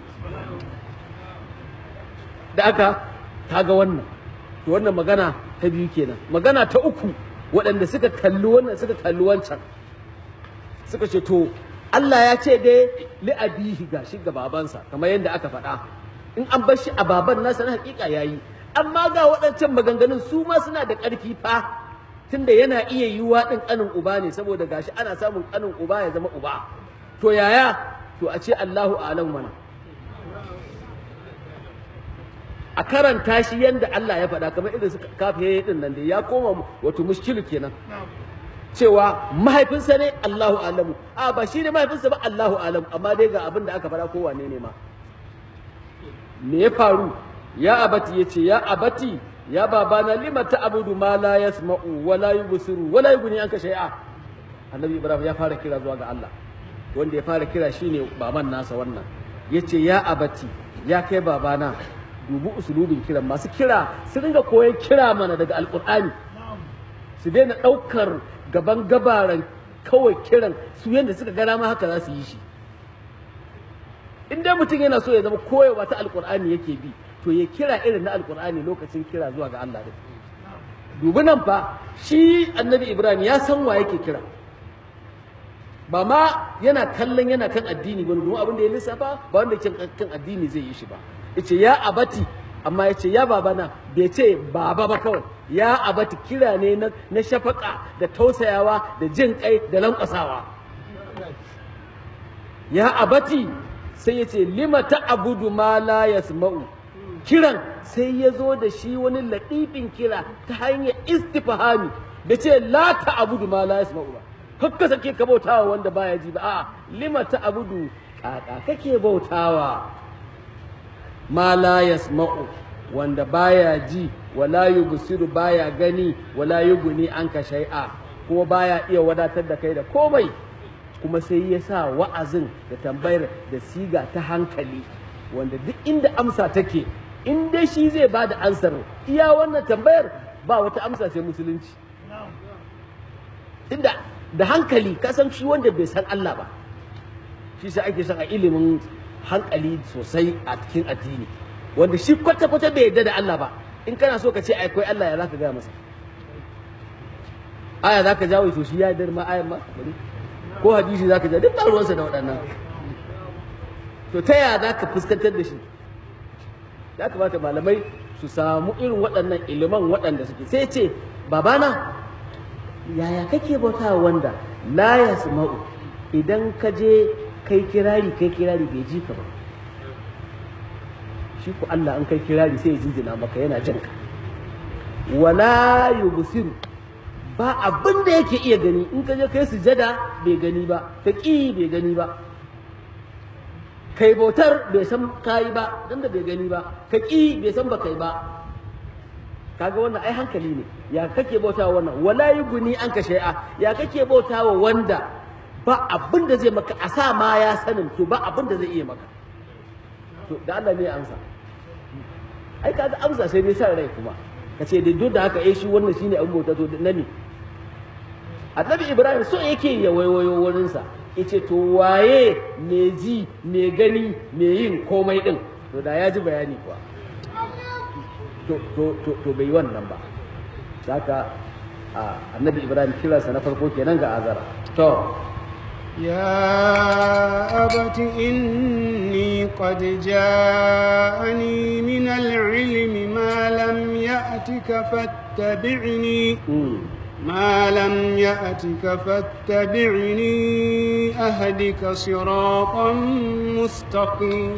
da aka kaga wannan to wannan magana ta biyu kenan magana ta uku waɗanda suka kalli wannan suka kalli wancan suka ce to Allah ya ce dai li'abihi ga shi ga babansa kamar yadda aka faɗa in an bar shi a baban nasa na hakika yayi amma ga waɗancan maganganun su ma suna da ƙarfi fa tunda yana iya yiwuwa ɗin ƙanin uba ne saboda gashi ana samun ƙanin uba ya zama uba to yaya to a ce Allahu a'lam mana a karanta shi yadda Allah ya faɗa kamar irin su kafiye din nan da ya koma wato mushkilu kenan cewa mahaifinsa ne Allahu a'lamu a ba shi ne mahaifinsa ba Allahu a'lamu amma dai ga abin da aka faɗa kowane ne ma me ya faru ya abati yace ya abati ya babana lima ta'budu ma la yasma'u wa la yubsiru wa la yughni anka shay'a annabi ibrahim ya fara kira zuwa ga Allah wanda ya fara kira shine baban nasa wannan yace ya abati ya kai babana dubi usulubin kiran masu kira su dinga koyon kira mana daga alkur'ani su daina ɗaukar gaban gabaran kawai kiran su yadda suka gana ma haka za su yi shi in dai mutum yana so ya zama koyewa ta alkur'ani yake bi to ya kira irin na alkur'ani lokacin kira zuwa ga Allah din dubi nan fa shi annabi ibrahim ya san wa yake kira ba ma yana kallon yana kan addini ba domin abin da ya lissafa ba wanda ke kan addini zai yi shi ba yace ya abati amma yace ya babana bai ce baba ba kawai ya abati kira ne na, na shafaka da tausayawa da jin kai da lankwasawa ya abati sai yace lima ta'budu ma la yasma'u kiran sai ya zo da shi wani laɗifin kira ta hanyar istifhami da ce la ta'budu ma la yasma'u ba kakka sake ka bautawa wanda baya ji ba a'a lima ta'budu kaka kake bautawa ma la yasma'u wanda baya ji wala yubsiru baya gani wala yuguni anka shay'a kuma baya iya wadatar da kai da komai kuma sai ya sa wa'azin da tambayar da siga ta hankali wanda duk inda amsa take in dai shi zai ba da ansar iya wannan tambayar ba wata amsa sai musulunci inda da hankali ka san shi wanda bai san Allah ba shi sai ake son a ilimin hankali sosai a cikin addini wanda shi kwata-kwata bai yarda da Allah ba in kana so ka ce akwai Allah ya zaka gaya masa aya zaka jawo to shi ya yarda ma ayan ma bari ko hadisi zaka ja duk ba ruwansa da waɗannan to ta yaya zaka fuskantar da shi ya kamata malamai su samu irin waɗannan iliman waɗanda suke sai ce babana yaya kake bauta wanda la yasma'u idan ka je kai kirari kai kirari bai ji ka ba shi ku Allah an kai kirari sai ya jinjina maka yana jin ka wala yubsiru ba abin da yake iya gani in ka je kai sujada bai gani ba ka ƙi bai gani ba kai bautar bai san kayi ba dan da bai gani ba ka ƙi bai san ba kai ba kaga wannan ai hankali ne ya kake bautawa wannan wala yuguni an ka shay'a ya kake bautawa wanda ba abin da zai maka a sa ma ya sanin to ba abin da zai iya maka to da Allah ne amsa ai kaga amsa sai dai sa rai kuma kace da duk da haka eh shi wannan shine abin bauta to na ne annabi ibrahim so yake ya waiwayo wurinsa yace to waye me ji me gani me yin komai din to da ya ji bayani kuwa to to to, to bai wannan ba saka annabi ibrahim kiransa na farko kenan ga azara to يا أبت إني قد جاءني من العلم ما لم يأتك فاتبعني ما لم يأتك فاتبعني أهدك صراطا مستقيما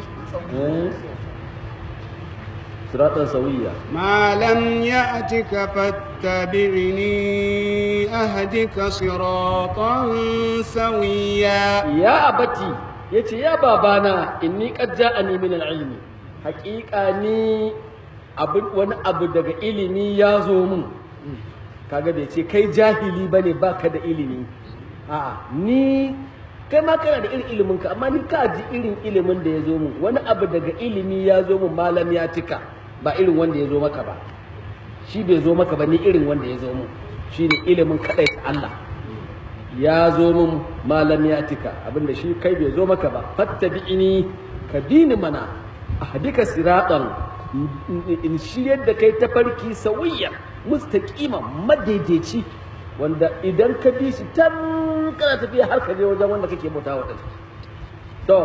صراطا سويا ما لم يأتك فاتبعني أهدك صراطا سويا يا أبتي yace ya babana inni qad ja'ani min al-ilmi haqiqa ni abu wani abu daga ilimi ya zo mun kaga bai ce kai jahili bane baka da ilimi a'a ni kai ma kana da irin ilimin ka amma ni ka ji irin ilimin da ya zo mun wani abu daga ilimi ya zo mun malam ya tika ba irin wanda ya zo maka ba shi bai zo maka ba ni irin wanda ya zo mun shine ilimin kadai ta Allah ya zo mun malam ya tika abinda shi kai bai zo maka ba fattabi'ini ka dini mana ahdika siratan in shiryar da kai tafarki sawiyya mustaqima madaidaici wanda idan ka bi shi tan kana tafiya har ka je wajen wanda kake bauta wa to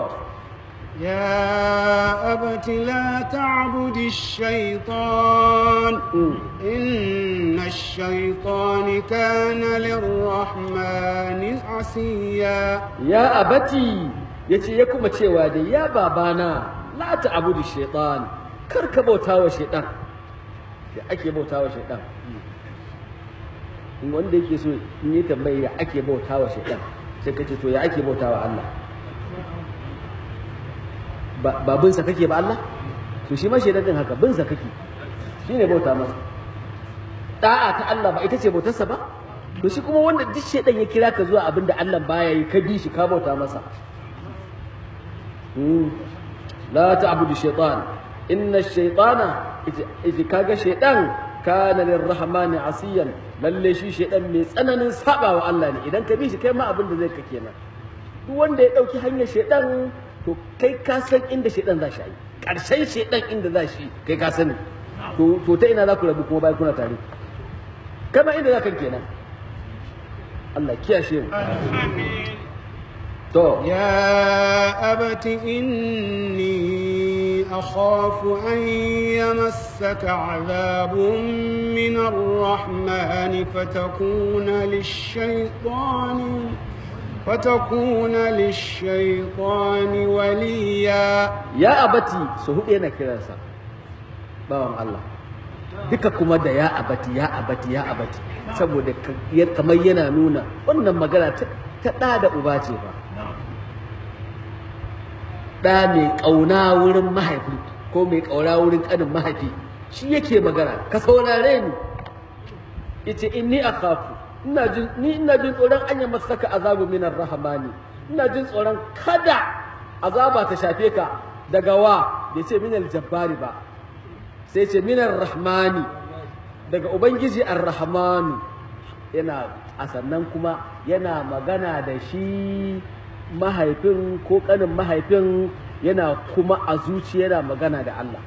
يا أبت لا تعبد الشيطان إن الشيطان كان للرحمن عصيا يا أبتي yace ya kuma cewa da ya babana la ta'budu shaytan kar ka bauta wa shaytan da ake bauta wa shaytan wanda yake so in yi tambayi ya ake bauta wa shaytan sai ka ce to ya ake bauta wa Allah ba bin sa kake ba Allah to shi ma shaytan din haka bin sa kake shine bauta masa da'a ta Allah ba ita ce bautarsa ba to shi kuma wanda duk shaytan ya kira ka zuwa abin da Allah baya yi ka bi shi ka bauta masa la ta'budu shaytan inna shaytana ita kaga shaytan kana lirrahmani asiyan lalle shi shaytan mai tsananin saba wa Allah ne idan ka bi shi kai ma abin da zai ka kenan duk wanda ya dauki hanyar shaytan to kai ka san inda shaytan za shi yi karshen shaytan inda za shi kai ka sani to to ta ina za ku rabu kuma bayan kuna tare kama inda za ka kenan Allah kiyashe mu to يا أبت إني أخاف أن يمسك عذاب من الرحمن فتكون للشيطان فتكون للشيطان وليا ya abati su hudu yana kiransa bawan Allah duka kuma da ya abati ya abati ya abati saboda kamar yana nuna wannan magana ta ɗa da uba ce ba ɗa mai ƙauna wurin mahaifi ko mai ƙauna wurin ƙanin mahaifi shi yake magana ka saurare ni yace inni akhafu ina jin ni ina jin tsoron an yi masaka azabu minar rahmani ina jin tsoron kada azaba ta shafe ka daga wa bai ce minal jabbari ba sai ce minar rahmani daga ubangiji ar-rahmanu yana a sannan kuma yana magana da shi mahaifin ko kanin mahaifin yana kuma a zuci yana magana da Allah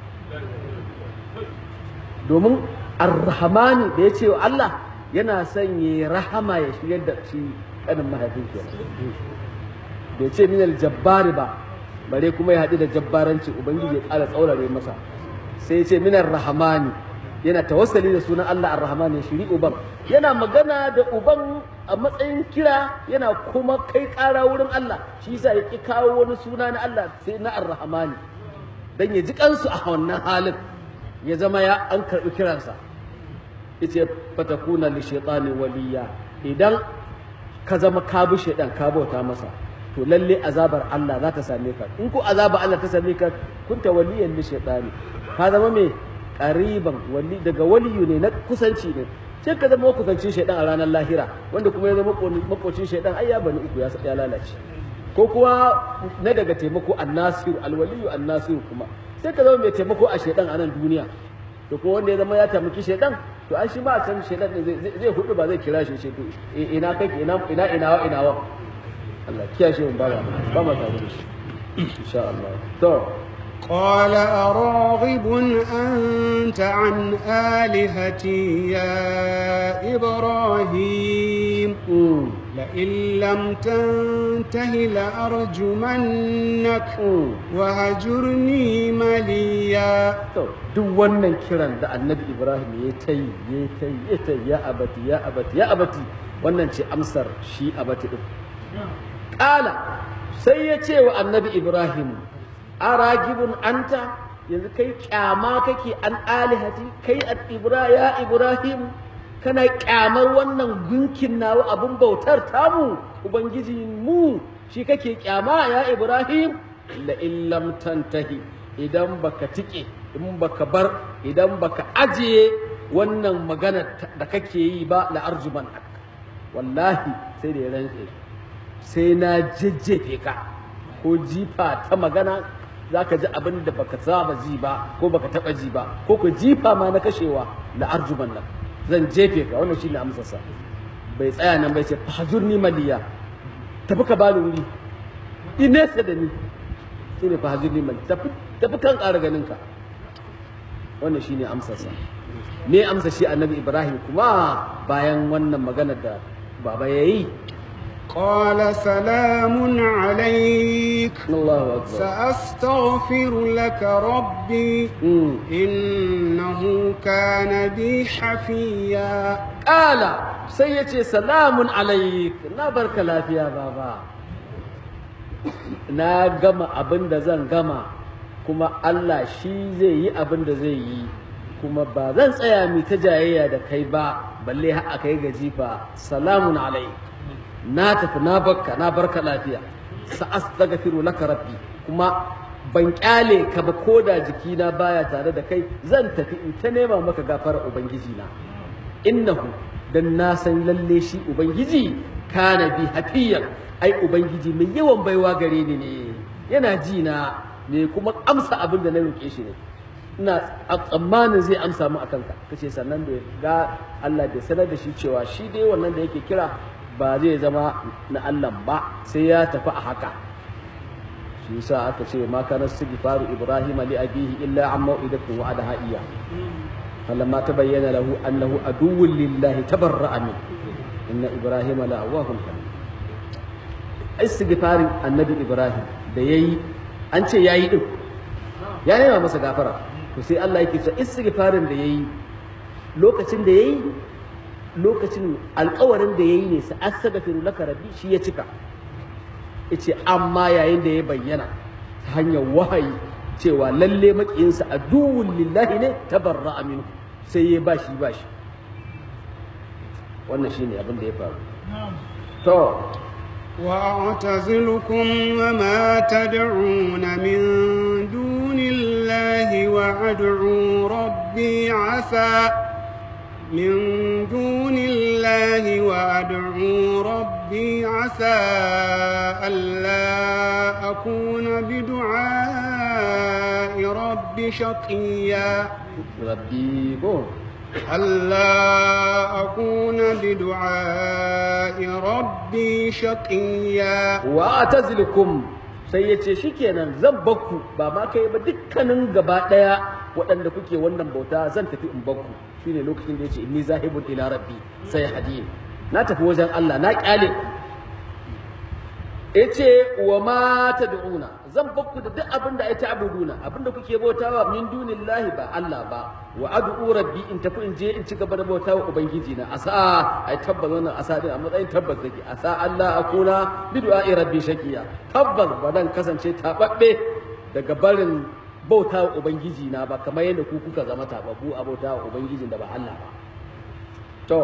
domin ar-rahmani da ya ce wa Allah yana son ya rahama ya shiryar da shi kanin mahaifin kenan bai ce minal jabbari ba bare kuma ya haɗu da jabbaranci ubangiji ya ƙara tsaurare masa sai ya ce minar rahamani yana tawassali da sunan Allah ar-rahman ya shiri uban yana magana da uban a matsayin kira yana kuma kai ƙara wurin Allah shi yasa ya ki kawo wani suna na Allah sai na ar-rahmani dan ya ji kansu a wannan halin ya zama ya an karɓi kiransa yace fatakuna li shaytani waliya idan ka zama ka bi shaydan ka bauta masa to lalle azabar Allah za ta same ka in ko azabar Allah ta same ka kunta waliyan li shaytani ka zama me qariban wali daga waliyu ne na kusanci ne sai ka zama kusancin shaidan a ranar lahira wanda kuma ya zama makocin shaidan ai ya bani uku ya lalace ko kuma na daga taimako annasiru alwaliyu annasiru kuma sai ka zama mai taimako a shaidan a nan duniya to kuma wanda ya zama ya taimaki shaidan to an shi ma a can shaidan ne zai hudu ba zai kira shi shi to ina kake ina ina ina wa ina wa Allah kiyashe mun ba ba ma tare da shi insha Allah to قال أراغب أنت عن آلهتي يا إبراهيم لئن لم تنته لأرجمنك وهجرني مليا duk wannan kiran da annabi ibrahim ya ta yi ya ta yi ya ta yi ya abati ya abati ya abati wannan ce amsar shi abati din ƙala sai ya ce wa annabi ibrahim aragibun anta yanzu kai kyama kake an alihati kai ibra ya ibrahim kana kyamar wannan gunkin nawa abun bautar tamu ubangiji mu shi kake kyama ya ibrahim la illam tantahi idan baka tike in baka bar idan baka ajiye wannan magana da kake yi ba la arjuman wallahi sai da ya rantse sai na jejjefe ka ko jifa ta magana za ka ji abin da baka saba ji ba ko baka taba ji ba ko ka jifa ma na kashewa la arjuman nan zan jefe ka wannan shine amsarsa bai tsaya nan bai ce fahjurni maliya tafi ka bani wuri inesa da ni shine fahjurni maliya tafi tafi kan ƙara ganin ka wannan shine amsarsa me amsa shi annabi ibrahim kuma bayan wannan magana da baba yayi قال سلام عليك الله أكبر سأستغفر لك ربي مم. إنه كان بي حفيا قال سيتي سلام عليك na barka lafiya baba na gama abin da zan gama kuma Allah shi zai yi abin da zai yi kuma ba zan tsaya mi ta jayayya da kai ba balle har aka yi gajifa salamun alaik na tafi na barka na barka lafiya sa'astaghfiru laka rabbi kuma ban kyale ka ba ko da jikina baya tare da kai zan tafi in ta nema maka gafara ubangiji na innahu dan na san lalle shi ubangiji kana bi hafiyan ai ubangiji mai yawan baiwa gare ni ne yana ji na ne kuma amsa abin da na roƙe shi ne ina tsammanin zai amsa mu akan ka kace sannan da ga Allah bai sanar da shi cewa shi dai wannan da yake kira ba zai zama na Allah ba sai ya tafi a haka shi yasa aka ce ma kana istighfaru ibrahim li abihi illa an mau'idatin wa'adaha iya فلما تبين له أنه عدو لله تبرأ منه إن إبراهيم لأواه حليم استغفار النبي إبراهيم da yayi an ce yayi din ya nema masa gafara to sai Allah yake cewa istighfarin da yayi lokacin da yayi lokacin alƙawarin da yayi ne sa astaghfiru laka rabbi shi ya cika yace amma yayin da ya bayyana ta hanyar wahayi cewa lalle makiyinsa aduwwun lillahi ne tabarra aminu sai ya bashi bashi wannan shine abin da ya faru to وأعتزلكم وما تدعون من دون الله وأدعو ربي عسى من دون الله وأدعو ربي عسى ألا أكون بدعاء ربي شقيا rabbi ko ألا أكون بدعاء ربي شقيا wa atazilukum sai ya ce shikenan zan bakku ba ma kai ba dukkanin gaba daya waɗanda kuke wannan bauta zan tafi in bakku shine lokacin da yace inni zahibun ila rabbi sai hadin na tafi wajen Allah na kyale ku yace wa ma tad'una zan bakku da duk abin da ai ta'buduna abin da kuke bautawa min dunillahi ba Allah ba wa ad'u rabbi in tafi in je in ci gaba da bautawa ubangiji na asa ai tabbas wannan asa din a matsayin tabbas take asa Allah akuna bi du'a'i rabbi shakiya tabbas ba dan kasance tababbe daga barin bautawa ubangiji na ba kamar yadda ku kuka zama tababbu a bautawa ubangijin da ba Allah ba to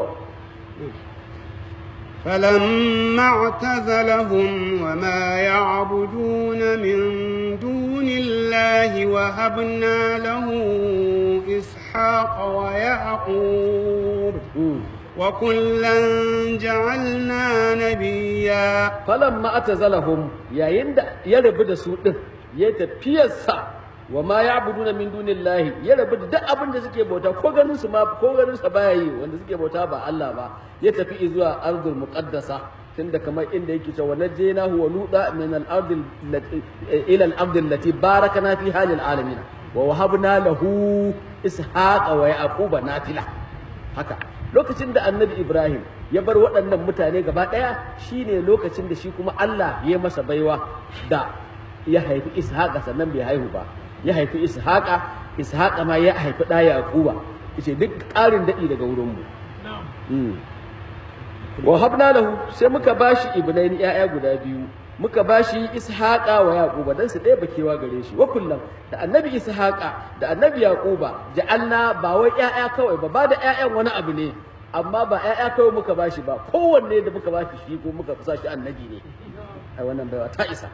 فلما اعتزلهم وما يعبدون من دون الله وهبنا له إسحاق وإسحاق ويعقوب Mm. وكلا جعلنا نبيا falamma atazalahum yayin da ya rabu da su din ya tafiyarsa wa ma ya'buduna min dunillahi ya rabu da duk abin da suke bauta ko ganin su ma ko ganin sa baya yi wanda suke bauta ba Allah ba ya tafi zuwa ardul muqaddasa tunda kamar inda yake cewa najaynahu wa luda min al-ardil ila al-ardil lati barakana fi halil alamin wa wahabna lahu ishaqa wa yaquba nafila haka lokacin da annabi ibrahim ya bar waɗannan mutane gaba ɗaya shine lokacin da shi kuma allah ya masa baiwa da ya haifi ishaqa sannan bai haihu ba ya haifi ishaqa ishaqa ma ya haifi ɗa yaquba yace duk ƙarin daɗi daga wurin mu Mm. wa habna lahu sai muka bashi ibnaini ƴaƴa guda biyu muka bashi ishaqa wa yaquba dan su ɗaya bakewa gare shi wa kullum da annabi ishaqa da annabi yaquba ja'alna ba wai ƴaƴa kawai ba ba da ƴaƴan wani abu ne amma ba ƴaƴa kawai muka bashi ba kowanne da muka bashi shi ko muka sa shi annabi ne ai wannan baiwa ta isa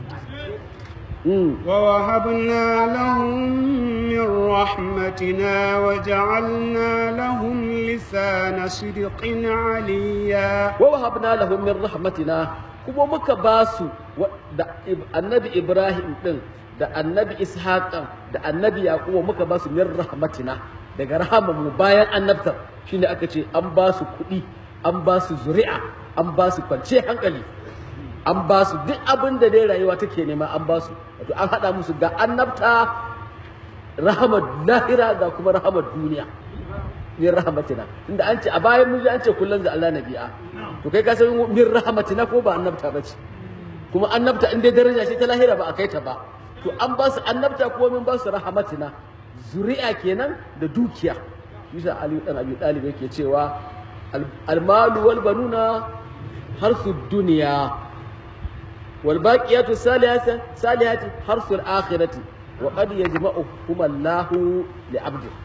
mm. ووهبنا لهم من رحمتنا وجعلنا لهم لسان صدق عليا wa wahabna lahum min rahmatina kuma muka ba su wa- da Ib- annabi Ibrahim din da annabi Ishaq da annabi Yaquba muka ba su min rahmatina daga rahaman mu bayan annabtar shine aka ce an ba su kuɗi an ba su zuri'a an ba su kwance hankali an ba su duk abin da dai rayuwa take nema an ba su wato an haɗa musu ga annabta rahamar lahira ga kuma rahamar duniya min rahmatina inda an ce a bayan mun ji an ce kullun da Allah nabi'a to kai ka san min rahmatina ko ba annabta ba ce kuma annabta in dai daraja ce ta lahira ba a kai ta ba to an ba su annabta kuma min ba su rahmatina zuri'a kenan da dukiya bisa Ali dan Abi Talib yake cewa al- almalu wal banuna harsu dunya wal baqiyatu salihatu salihatu harsul akhirati wa qad yajma'uhum Allahu li 'abdihi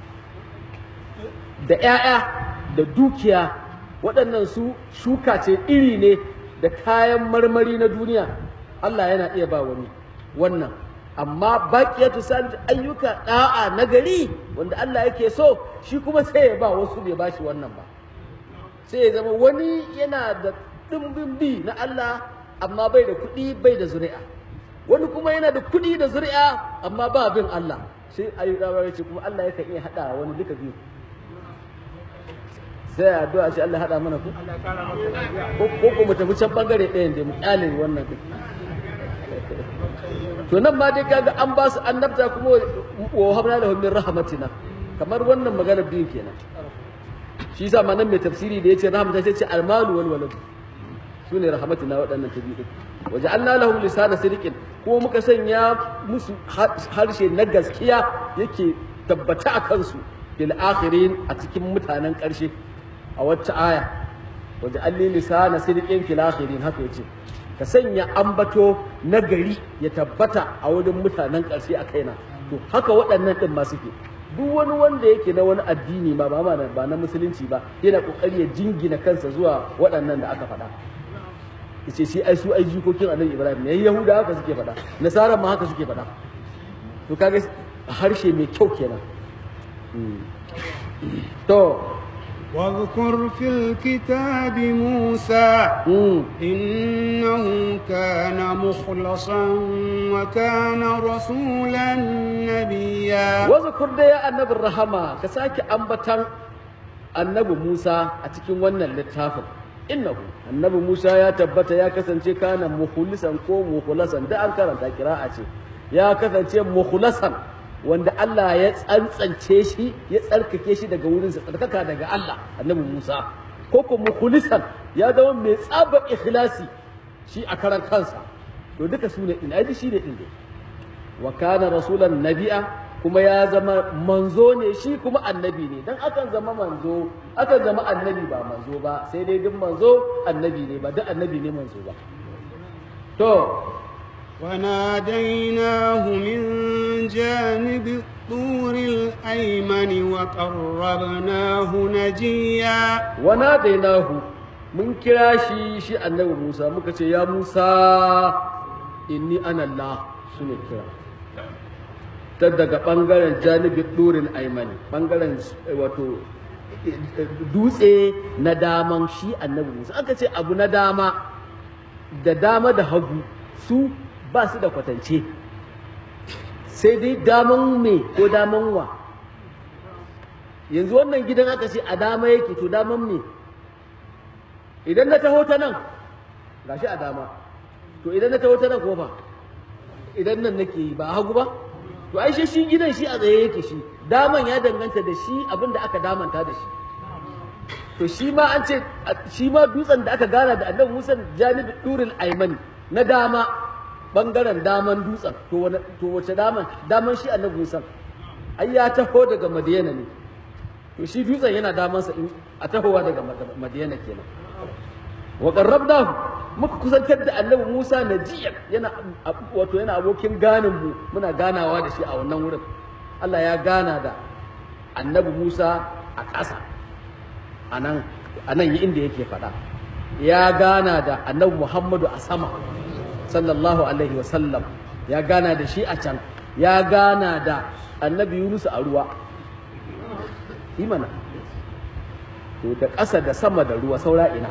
da ‘ya'ya da dukiya waɗannan su shuka ce iri ne da kayan marmari na duniya Allah yana iya ba wani wannan amma baƙiyatu salih ayyuka ɗa'a na gari wanda Allah yake so shi kuma sai ya ba wasu bai ba shi wannan ba sai ya zama wani yana da ɗimbin bi na Allah amma bai da kuɗi bai da zuri'a wani kuma yana da kuɗi da zuri'a amma ba bin Allah sai ayyuka ya ce kuma Allah yakan iya haɗa wani duka biyu sai a addu'a ce Allah haɗa mana ku ko ko ko mu tafi can bangare ɗayan da mu kyale wannan duk to nan ma dai kaga an ba su annabta kuma wa habna lahum min rahmatina kamar wannan magana biyu kenan shi yasa ma nan mai tafsiri da yace rahmata sai ce almalu wal walad sune rahmatina waɗannan ta biyu waja'alna lahum lisana sidqin kuma muka sanya musu harshe na gaskiya yake tabbata a kansu bil akhirin a cikin mutanen ƙarshe a wacce aya waje alli lisana sidqin fil akhirin haka yace ka sanya ambato na gari ya tabbata a wurin mutanen ƙarshe a kaina to haka waɗannan din ma suke duk wani wanda yake na wani addini ma ba ma ba na musulunci ba yana kokari ya jingina kansa zuwa waɗannan da aka faɗa yace shi ai su ai jikokin annabi ibrahim ne yahuda haka suke faɗa nasara ma haka suke faɗa to kaga harshe mai kyau kenan to واذكر في الكتاب موسى mm. إنه كان مخلصا وكان رسولا نبيا wazakur da ya annabin rahama ka sake ambatan annabi Musa a cikin wannan littafin innahu annabi Musa ya tabbata ya kasance kana mukhlisan ko mukhlasan da an karanta kira'a ce ya kasance mukhlasan wanda Allah ya tsantsance shi ya tsarkake shi daga wurin sa tsarkaka daga Allah annabi Musa ko ko mukhlisan ya zama mai tsaba ikhlasi shi a karan kansa to duka su ne din ai shi ne din dai wa kana rasulan nabi'a kuma ya zama manzo ne shi kuma annabi ne dan akan zama manzo akan zama annabi ba manzo ba sai dai duk manzo annabi ne ba duk annabi ne manzo ba to وناديناه من جانب الطور الأيمن وقربناه نجيا wana dainahu mun kira shi shi annabi Musa muka ce ya Musa inni ana Allah shine kira ta daga ɓangaren janibin ɗorin aimani ɓangaren wato dutse na daman shi annabi musa aka ce abu na dama da dama da hagu su ba su da kwatance sai dai daman me ko daman wa yanzu wannan gidan aka ce a dama yake to daman me idan na taho ta nan gashi a dama to idan na taho ta nan ko fa idan nan nake yi ba hagu ba to ai shi gidan shi a tsaye yake shi daman ya danganta da shi abin da aka damanta da shi to shi ma an ce shi ma dutsen da aka gana da annabi Musa janibi duril aimani na dama bangaren daman dutsen to wani to wace daman daman shi annabi Musa ai ya taho daga Madiyana ne to shi dutsen yana daman sa a tahowa daga Madiyana kenan wa qarrabnahu muka kusantar da annabi Musa najiyan yana wato yana abokin ganin mu muna ganawa da shi a wannan wurin Allah ya gana da annabi Musa a ƙasa a nan yi inda yake faɗa ya gana da annabi Muhammadu a sama sallallahu alaihi wasallam ya gana da shi a can ya gana da annabi Yunus a ruwa imana to da ƙasa da sama da ruwa saura ina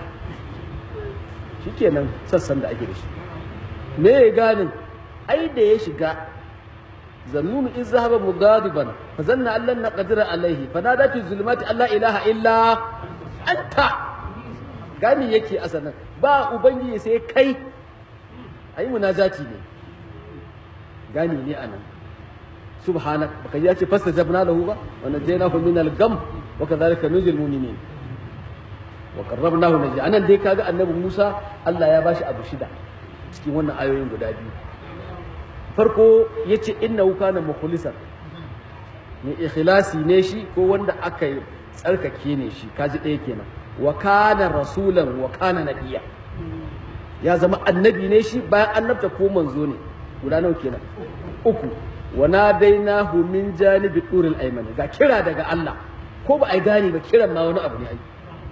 shikenan sassan da ake da shi me ya ganin ai da ya shiga zannunu in zahaba mugadiban fa zanna allan na qadira alaihi fa nada fi zulumati alla ilaha illa anta gani yake asanan ba ubangiji sai kai ai munajati ne gani ne anan subhanak baka ji ya ce fastajabna lahu ba wa najaynahu min al-gam wa kadhalika nuzil mu'minin wa qarrabnahu naji anan dai kaga annabi Musa Allah ya bashi abu shida cikin wannan ayoyin guda biyu farko yace innahu kana mukhlisan ne ikhlasi ne shi ko wanda aka yi tsarkake ne shi kaji ɗaya kenan wa kana rasulan wa kana nabiyya ya zama annabi ne shi bayan annabta ko manzo ne guda nawa kenan uku wa nadainahu min janibi turil aymani ga kira daga Allah ko ba ai gane ba kiran ma wani abu ne ai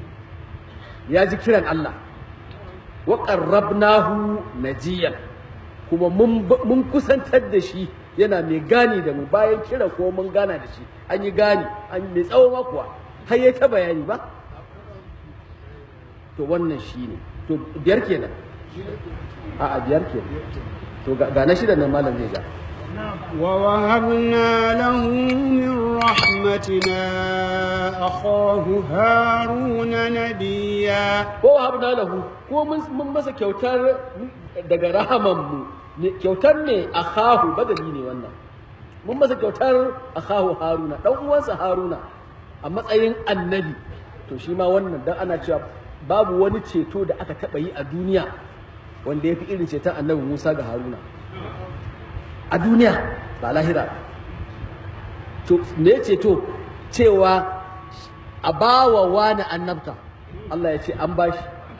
ya ji kiran Allah wa qarrabnahu najiyan kuma mun kusantar da shi yana mai gani da mu bayan kira ko mun gana da shi an yi gani an mai tsawo makuwa har ya ta bayani ba to wannan shi ne to biyar kenan a a biyar kenan to ga na shida nan malam zai ga ووهبنا له من رحمتنا أخاه هارون نبيا ووهبنا له ko mun masa kyautar daga rahamanmu kyautar ne akhahu badali ne wannan mun masa kyautar akhahu haruna dan uwansa haruna a matsayin annabi to shi ma wannan dan ana cewa babu wani ceto da aka taba yi a duniya wanda ya fi irin ceton annabi Musa ga Haruna a duniya ba lahira to me ceto cewa a bawa wani annabta Allah ya ce an bashi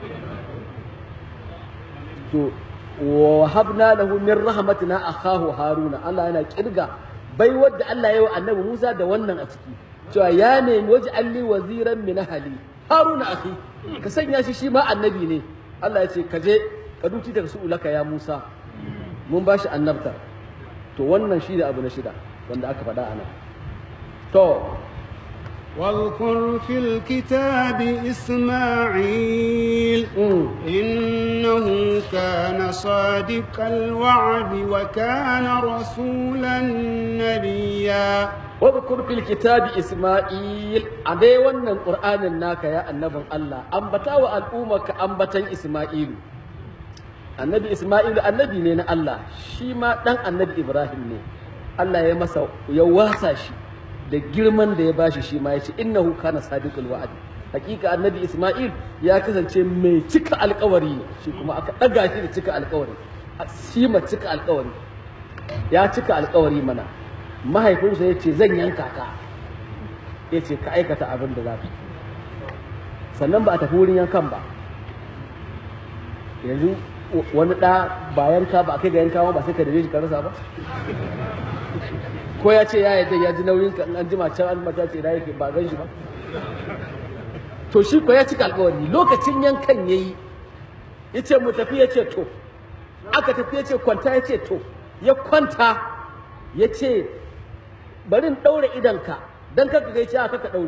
to wa habna lahu min rahmatina akhahu haruna Allah yana kirga bai wadda Allah ya yi wa annabi Musa da wannan a ciki cewa ya nemi waje alli waziran min ahli haruna akhi ka sanya shi shi ma annabi ne Allah ya ce ka je ka duci daga su ulaka ya Musa mun bashi annabta to wannan shi da abu na shida wanda aka faɗa ana to واذكر في الكتاب إسماعيل إنه كان صادق الوعد وكان رسولا نبيا واذكر في الكتاب إسماعيل أدي ونن القرآن الناك يا النبي الله أنبتا والأمك أنبتا إسماعيل annabi Isma'ilu annabi ne na Allah shi ma dan annabi Ibrahim ne Allah ya masa ya wasa shi da girman da ya bashi shi ma ya ce innahu kana sadiqul wa'd hakika annabi Isma'il ya kasance mai cika alkawari ne shi kuma aka daga shi da cika alkawari shi ma cika alkawari ya cika alkawari mana mahaifinsa ya ce zan yanka ka ya ce ka aikata abin da za ka sannan ba a tafi wurin yankan ba yanzu wani ɗa ba yanka ba a kai ga yanka ba sai ka dare shi ka rasa ba ko ya ce ya yadda ya ji nauyin ka an jima can an mata ce yake ba gan shi ba to shi ko ya cika alkawari lokacin yankan yayi ya ce mu tafi ya ce to aka tafi ya ce kwanta ya ce to ya kwanta ya ce bari in ɗaure idanka don kaka gai cewa kaka ɗaure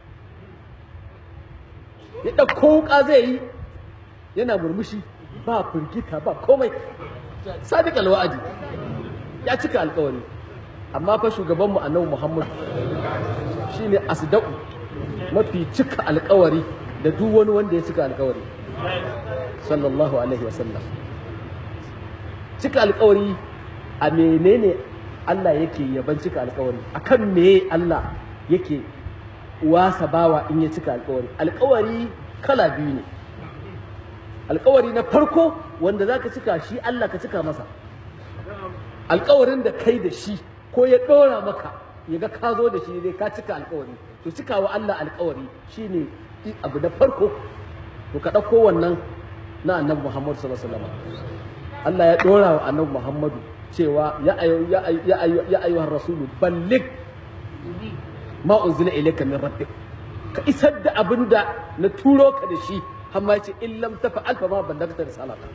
ya ɗauko wuƙa zai yi yana murmushi ba firgita ba komai sadiq alwa'adi ya cika alkawari amma fa shugabanmu annabi muhammad shine asdaqu mafi cika alkawari da duk wani wanda ya cika alkawari sallallahu alaihi wasallam cika alkawari a menene Allah yake yaban cika alkawari akan me Allah yake wasa bawa in ya cika alkawari alkawari kala biyu ne alkawari na farko wanda zaka cika shi Allah ka cika masa alkawarin da kai da shi ko ya ɗora maka ya ga ka zo da shi dai ka cika alkawari to cika wa Allah alkawari shine abu na farko to ka ɗauko wannan na annabi Muhammad sallallahu alaihi wasallam Allah ya ɗora wa annabi Muhammadu cewa ya ayu ya ayu ya ayu ya ayyuhar rasulu balligh ma unzila ilayka min rabbik ka isar da abin da na turo ka da shi amma yace in lam tafa'al fa ma ballagta risalata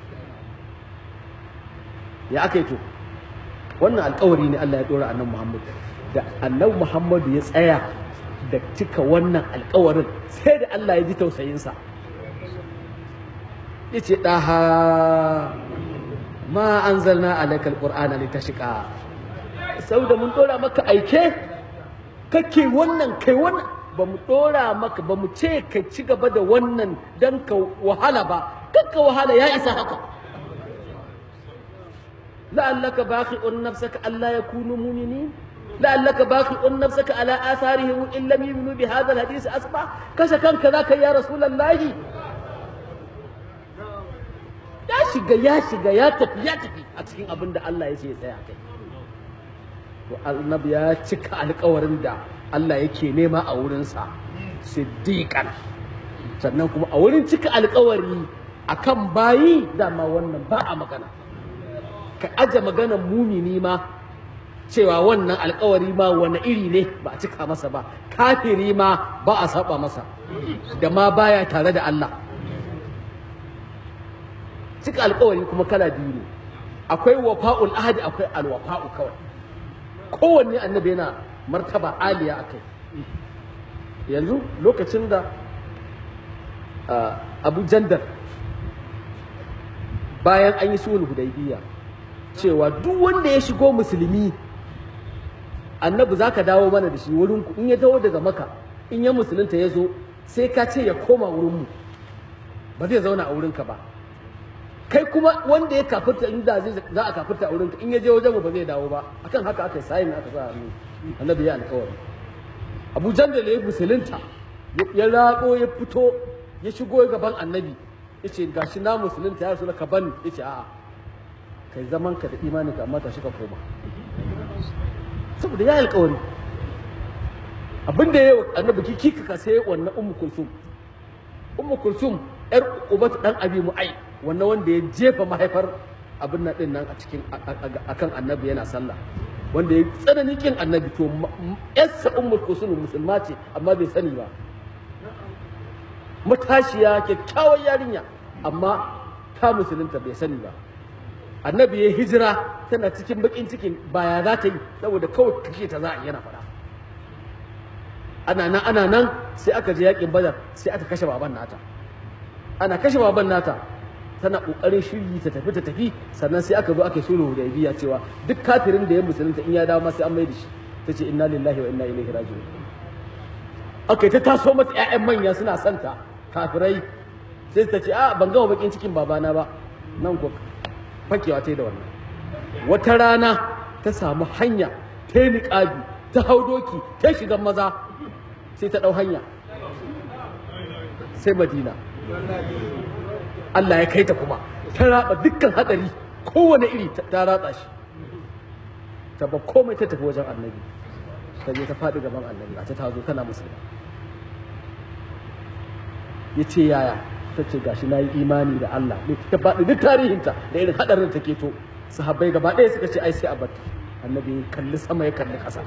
ya akai to wannan alkawari ne Allah ya dora annabi Muhammad da annabi Muhammad ya tsaya da cika wannan alkawarin sai da Allah ya ji tausayinsa ya ce ɗaha ma an zalna alaikal ƙur'ana ne ta shiƙa sau da mun ɗora maka aike kake wannan kai wannan ba mu ɗora maka ba mu ce ka ci gaba da wannan don ka wahala ba kakka wahala ya isa haka لعلك باخع نفسك ألا يكونوا مؤمنين لعلك باخع نفسك على آثارهم إن لم يؤمنوا بهذا الحديث أصبح كشكا كذاك يا رسول الله ya shiga ya shiga ya tafi ya tafi a cikin abin da Allah ya ce ya tsaya kai to annabi ya cika alkawarin da Allah yake nema a wurinsa siddiqan sannan kuma a wurin cika alkawari akan bayi dama wannan ba a magana ka aje maganar mumini ma cewa wannan alkawari ma wani iri ne ba a cika masa ba kafiri ma ba a saba masa da ma baya tare da Allah cika alkawari kuma kala biyu ne akwai wafa'ul ahadi akwai alwafa'u kawai kowanne annabi yana martaba aliya akai yanzu lokacin da abu jandar bayan an yi sulhu hudaybiya cewa duk wanda ya shigo musulmi annabi za ka dawo mana da shi wurin in ya dawo daga maka in ya musulunta ya zo sai ka ce ya koma wurinmu ba zai zauna a wurinka ba kai kuma wanda ya kafirta in da za a kafirta a wurinka in ya je wajen ba zai dawo ba akan haka aka sayin aka sa hannu annabi ya alƙawari abu jandal ya musulunta ya raƙo ya fito ya shigo gaban annabi ya ce gashi na musulunta ya rasu ka bani ya ce a'a kai zaman ka da imanin ka amma tashi ka koma saboda ya yi alkawari abin da ya yi annabi ki kika sai wannan ummu kulsum ummu kulsum yar ubatu dan abi mu'ai wannan wanda ya jefa mahaifar abin nan din nan a cikin akan annabi yana sallah wanda ya tsananin kin annabi to yarsa ummu kulsum musulma ce amma bai sani ba matashiya kyakkyawar yarinya amma ta musulunta bai sani ba annabi ya hijira tana cikin bakin cikin baya za ta yi saboda kawai kashe ta za a yana fara ana nan ana nan sai aka je yakin badar sai aka kashe baban nata ana kashe baban nata tana kokarin shiryi ta tafi ta tafi sannan sai aka zo aka sulhu hudaybiya cewa duk kafirin da ya musulunta in ya dawo ma sai an mai da shi tace inna lillahi wa inna ilaihi raji'un aka yi ta taso mata ƴaƴan manya suna santa kafirai sai ta ce a ban gama bakin cikin babana ba nan ko fakewa ta yi da wannan wata rana ta samu hanya ta yi niƙabi ta hau doki ta shiga maza sai ta ɗau hanya sai madina Allah ya kai ta kuma ta raba dukkan haɗari kowane iri ta ratsa shi ta ba komai ta tafi wajen annabi ta je ta faɗi gaban annabi a ta tazo tana musulma ya ce yaya ta ce gashi na yi imani da Allah ta faɗi duk tarihinta da irin haɗarin ta keto sahabbai gaba ɗaya suka ce ai sai a batta annabi ya kalli sama ya kalli ƙasa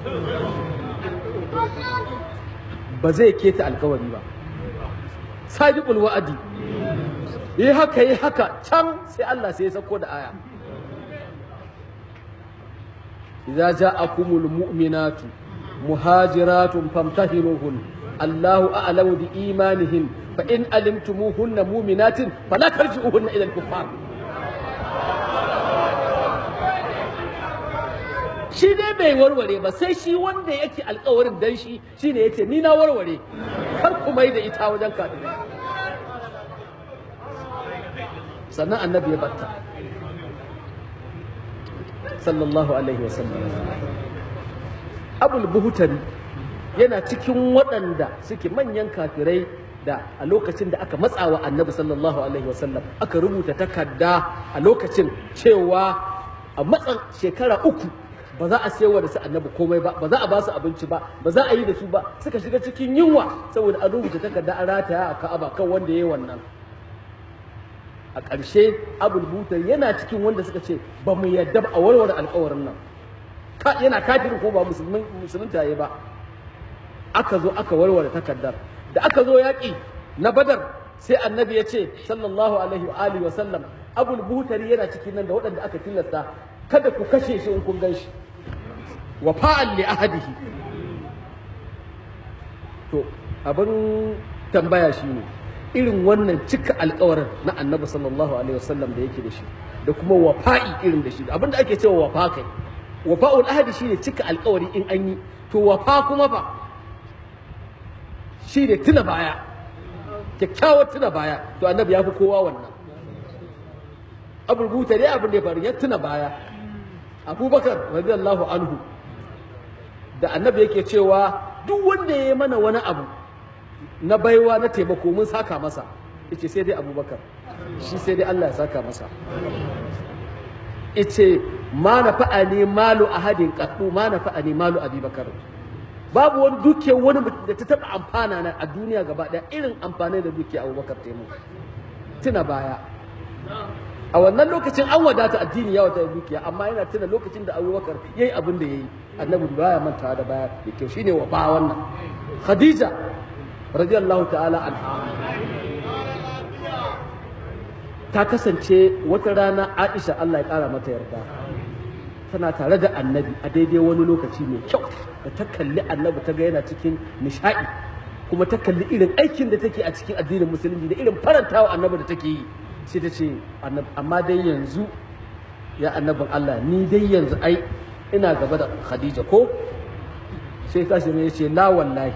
ba zai keta alkawari ba sadiqul wa'adi yi haka yi haka can sai Allah sai ya sako da aya idza ja'akumul mu'minatu muhajiratun famtahinuhun Allahu a'lamu bi imanihin fa in alimtumuhunna mu'minatin fala tarji'uhunna ila al-kuffar shi dai bai warware ba sai shi wanda yake alkawarin dan shi shine yace ni na warware kar ku mai da ita wajen kafirai sannan annabi ya batta sallallahu alaihi wasallam abul buhutari yana cikin waɗanda suke manyan kafirai da a lokacin da aka matsawa annabi sallallahu alaihi wasallam aka rubuta takarda a lokacin cewa a matsan shekara uku ba za a sayarwa da su annabi komai ba ba za a ba su abinci ba ba za a yi da su ba suka shiga cikin yunwa saboda an rubuta takarda an rataya a ka'aba kan wanda ya yi wannan a ƙarshe abul butar yana cikin wanda suka ce ba mu yadda ba a warware alƙawarin nan yana kafirin ko ba musulmin taye ba aka zo aka warware takardar da aka zo yaƙi na badar sai annabi ya ce sallallahu alaihi wa alihi wa sallam abul buhtari yana cikin nan da waɗanda aka tilasta kada ku kashe shi in kun gan shi wa fa'al li ahadihi to abin tambaya shine irin wannan cika alkawarin na annabi sallallahu alaihi wasallam da yake da shi da kuma wafa'i irin da shi abinda ake cewa wafa kai wafa'ul ahadi shine cika alkawari in an yi to wafa kuma fa shine tuna baya kyakkyawar tuna baya to annabi ya fi kowa wannan abu rubuta dai abin da ya faru ya tuna baya abubakar radiyallahu anhu da annabi yake cewa duk wanda ya yi mana wani abu na baiwa na taimako mun saka masa ice sai dai abubakar shi sai dai Allah ya saka masa ice ma na fa'ani malu ahadin qattu ma na fa'ani malu abubakar babu wani dukiyar wani da ta taba amfana na a duniya gaba daya irin amfani da dukiyar abubakar taimako tuna baya a wannan lokacin an wadata addini ya wadata dukiya amma yana tuna lokacin da abubakar yayi abin da yayi annabi baya mantawa da baya da kyau shine wa ba wannan khadija radiyallahu ta'ala anha ta kasance wata rana Aisha Allah ya kara mata yarda tana tare da annabi a daidai wani lokaci mai kyau da ta kalli annabi ta ga yana cikin nishadi kuma ta kalli irin aikin da take a cikin addinin musulunci da irin farantawa annabi da take yi sai ta ce amma dai yanzu ya annabin Allah ni dai yanzu ai ina gaba da Khadija ko sai kashi ne ya ce la wallahi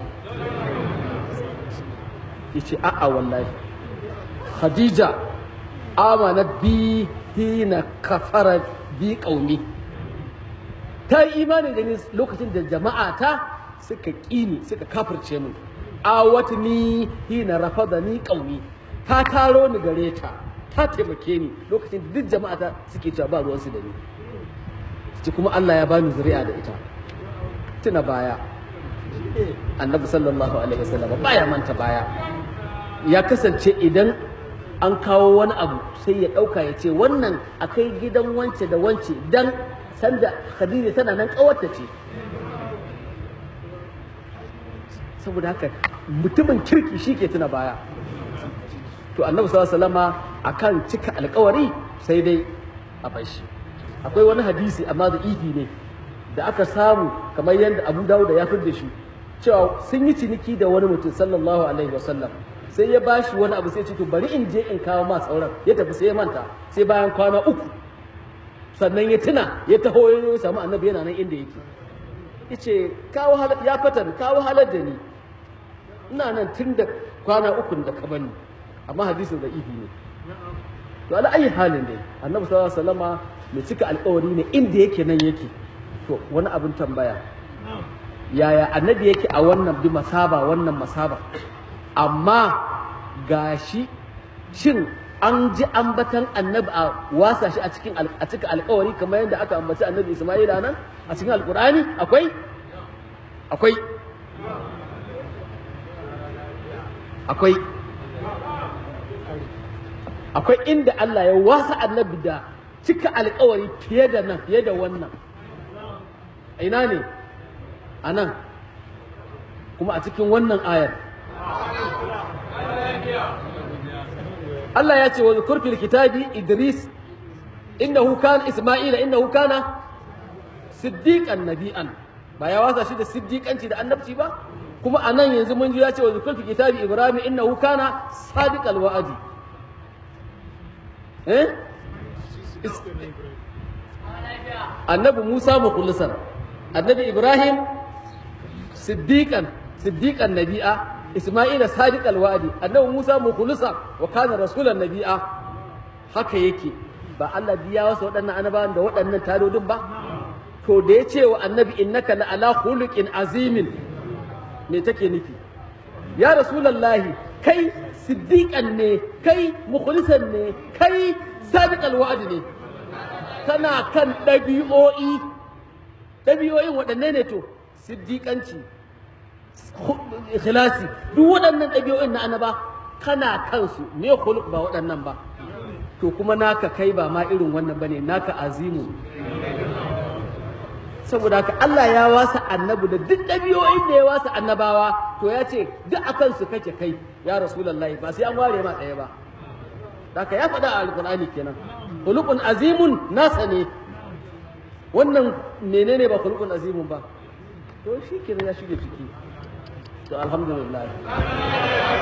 yace a'a wallahi khadija amanat bi hina kafara bi qaumi ta yi imani da ni lokacin da jama'a ta suka kini suka kafirce mu awat ni hina rafada ni qaumi ta taro ni gare ta ta taimake ni lokacin da duk jama'a ta suke cewa ba ruwansu da ni ci kuma Allah ya bani zuri'a da ita tuna baya annabi sallallahu alaihi wasallam baya manta baya ya kasance idan an kawo wani abu sai ya ɗauka ya ce wannan a kai gidan wance da wance dan sanda khadija tana nan ƙawarta ce saboda haka mutumin kirki shi ke tuna baya to annabi sallallahu alaihi wasallama akan cika alkawari sai dai a bashi akwai wani hadisi amma da ifi ne da aka samu kamar yadda abu dawuda ya fi da shi cewa sun yi ciniki da wani mutum sallallahu alaihi wasallam sai ya bashi wani abu sai ce to bari in je in kawo ma sauran ya tafi sai ya manta sai bayan kwana uku sannan ya tuna ya taho ya samu annabi yana nan inda yake yace kawo ya fatan kawo halar da ni ina nan tun da kwana uku da ka bani amma hadisin da ifi ne to ala ayi halin dai annabi sallallahu alaihi wasallama mai cika alƙawari ne inda yake nan yake to wani abin tambaya yaya annabi yake a wannan bi masaba wannan masaba amma gashi shin an ji ambatan annabi a wasa shi a cikin a cika alkawari kamar yadda aka ambaci annabi Isma'ila nan a cikin alkur'ani akwai akwai akwai akwai inda Allah ya wasa annabi da cika alkawari fiye da nan fiye da wannan ina ne a nan kuma a cikin wannan ayar Allah ya ce wa zukur fil kitabi Idris innahu kana Isma'ila innahu kana siddiqan nabi'an ba ya wasa shi da siddiƙanci da annabci ba kuma a nan yanzu mun ji ya ce wa zikr fi kitabi ibrahim innahu kana sadiqal wa'adi eh annabi musa mukhlisan annabi ibrahim siddiqan siddiqan nabi'a isma'ila sadiqal wa'adi annabi musa mukhlisan wa kana rasulan nabi'a haka yake ba Allah biya wasa waɗannan annabawan da waɗannan tadodin ba to da ya ce wa annabi innaka la ala khuluqin azimin me take nufi ya rasulullahi kai siddiqan ne kai mukhlisan ne kai sadiqal wa'di ne kana kan ɗabi'o'i ɗabi'o'in waɗanne ne to siddiƙanci ikhlasi duk waɗannan ɗabi'o'in na annaba kana kansu me khuluq ba waɗannan ba to kuma naka kai ba ma irin wannan bane naka azimu saboda haka Allah ya wasa annabi da duk ɗabi'o'in da ya wasa annabawa to ya ce duk akan su kake kai ya rasulullahi ba sai an ware ma ɗaya ba haka ya faɗa a alƙur'ani kenan khuluqun azimun nasa ne wannan menene ba khuluqun azimun ba to shi kenan ya shige ciki to alhamdulillah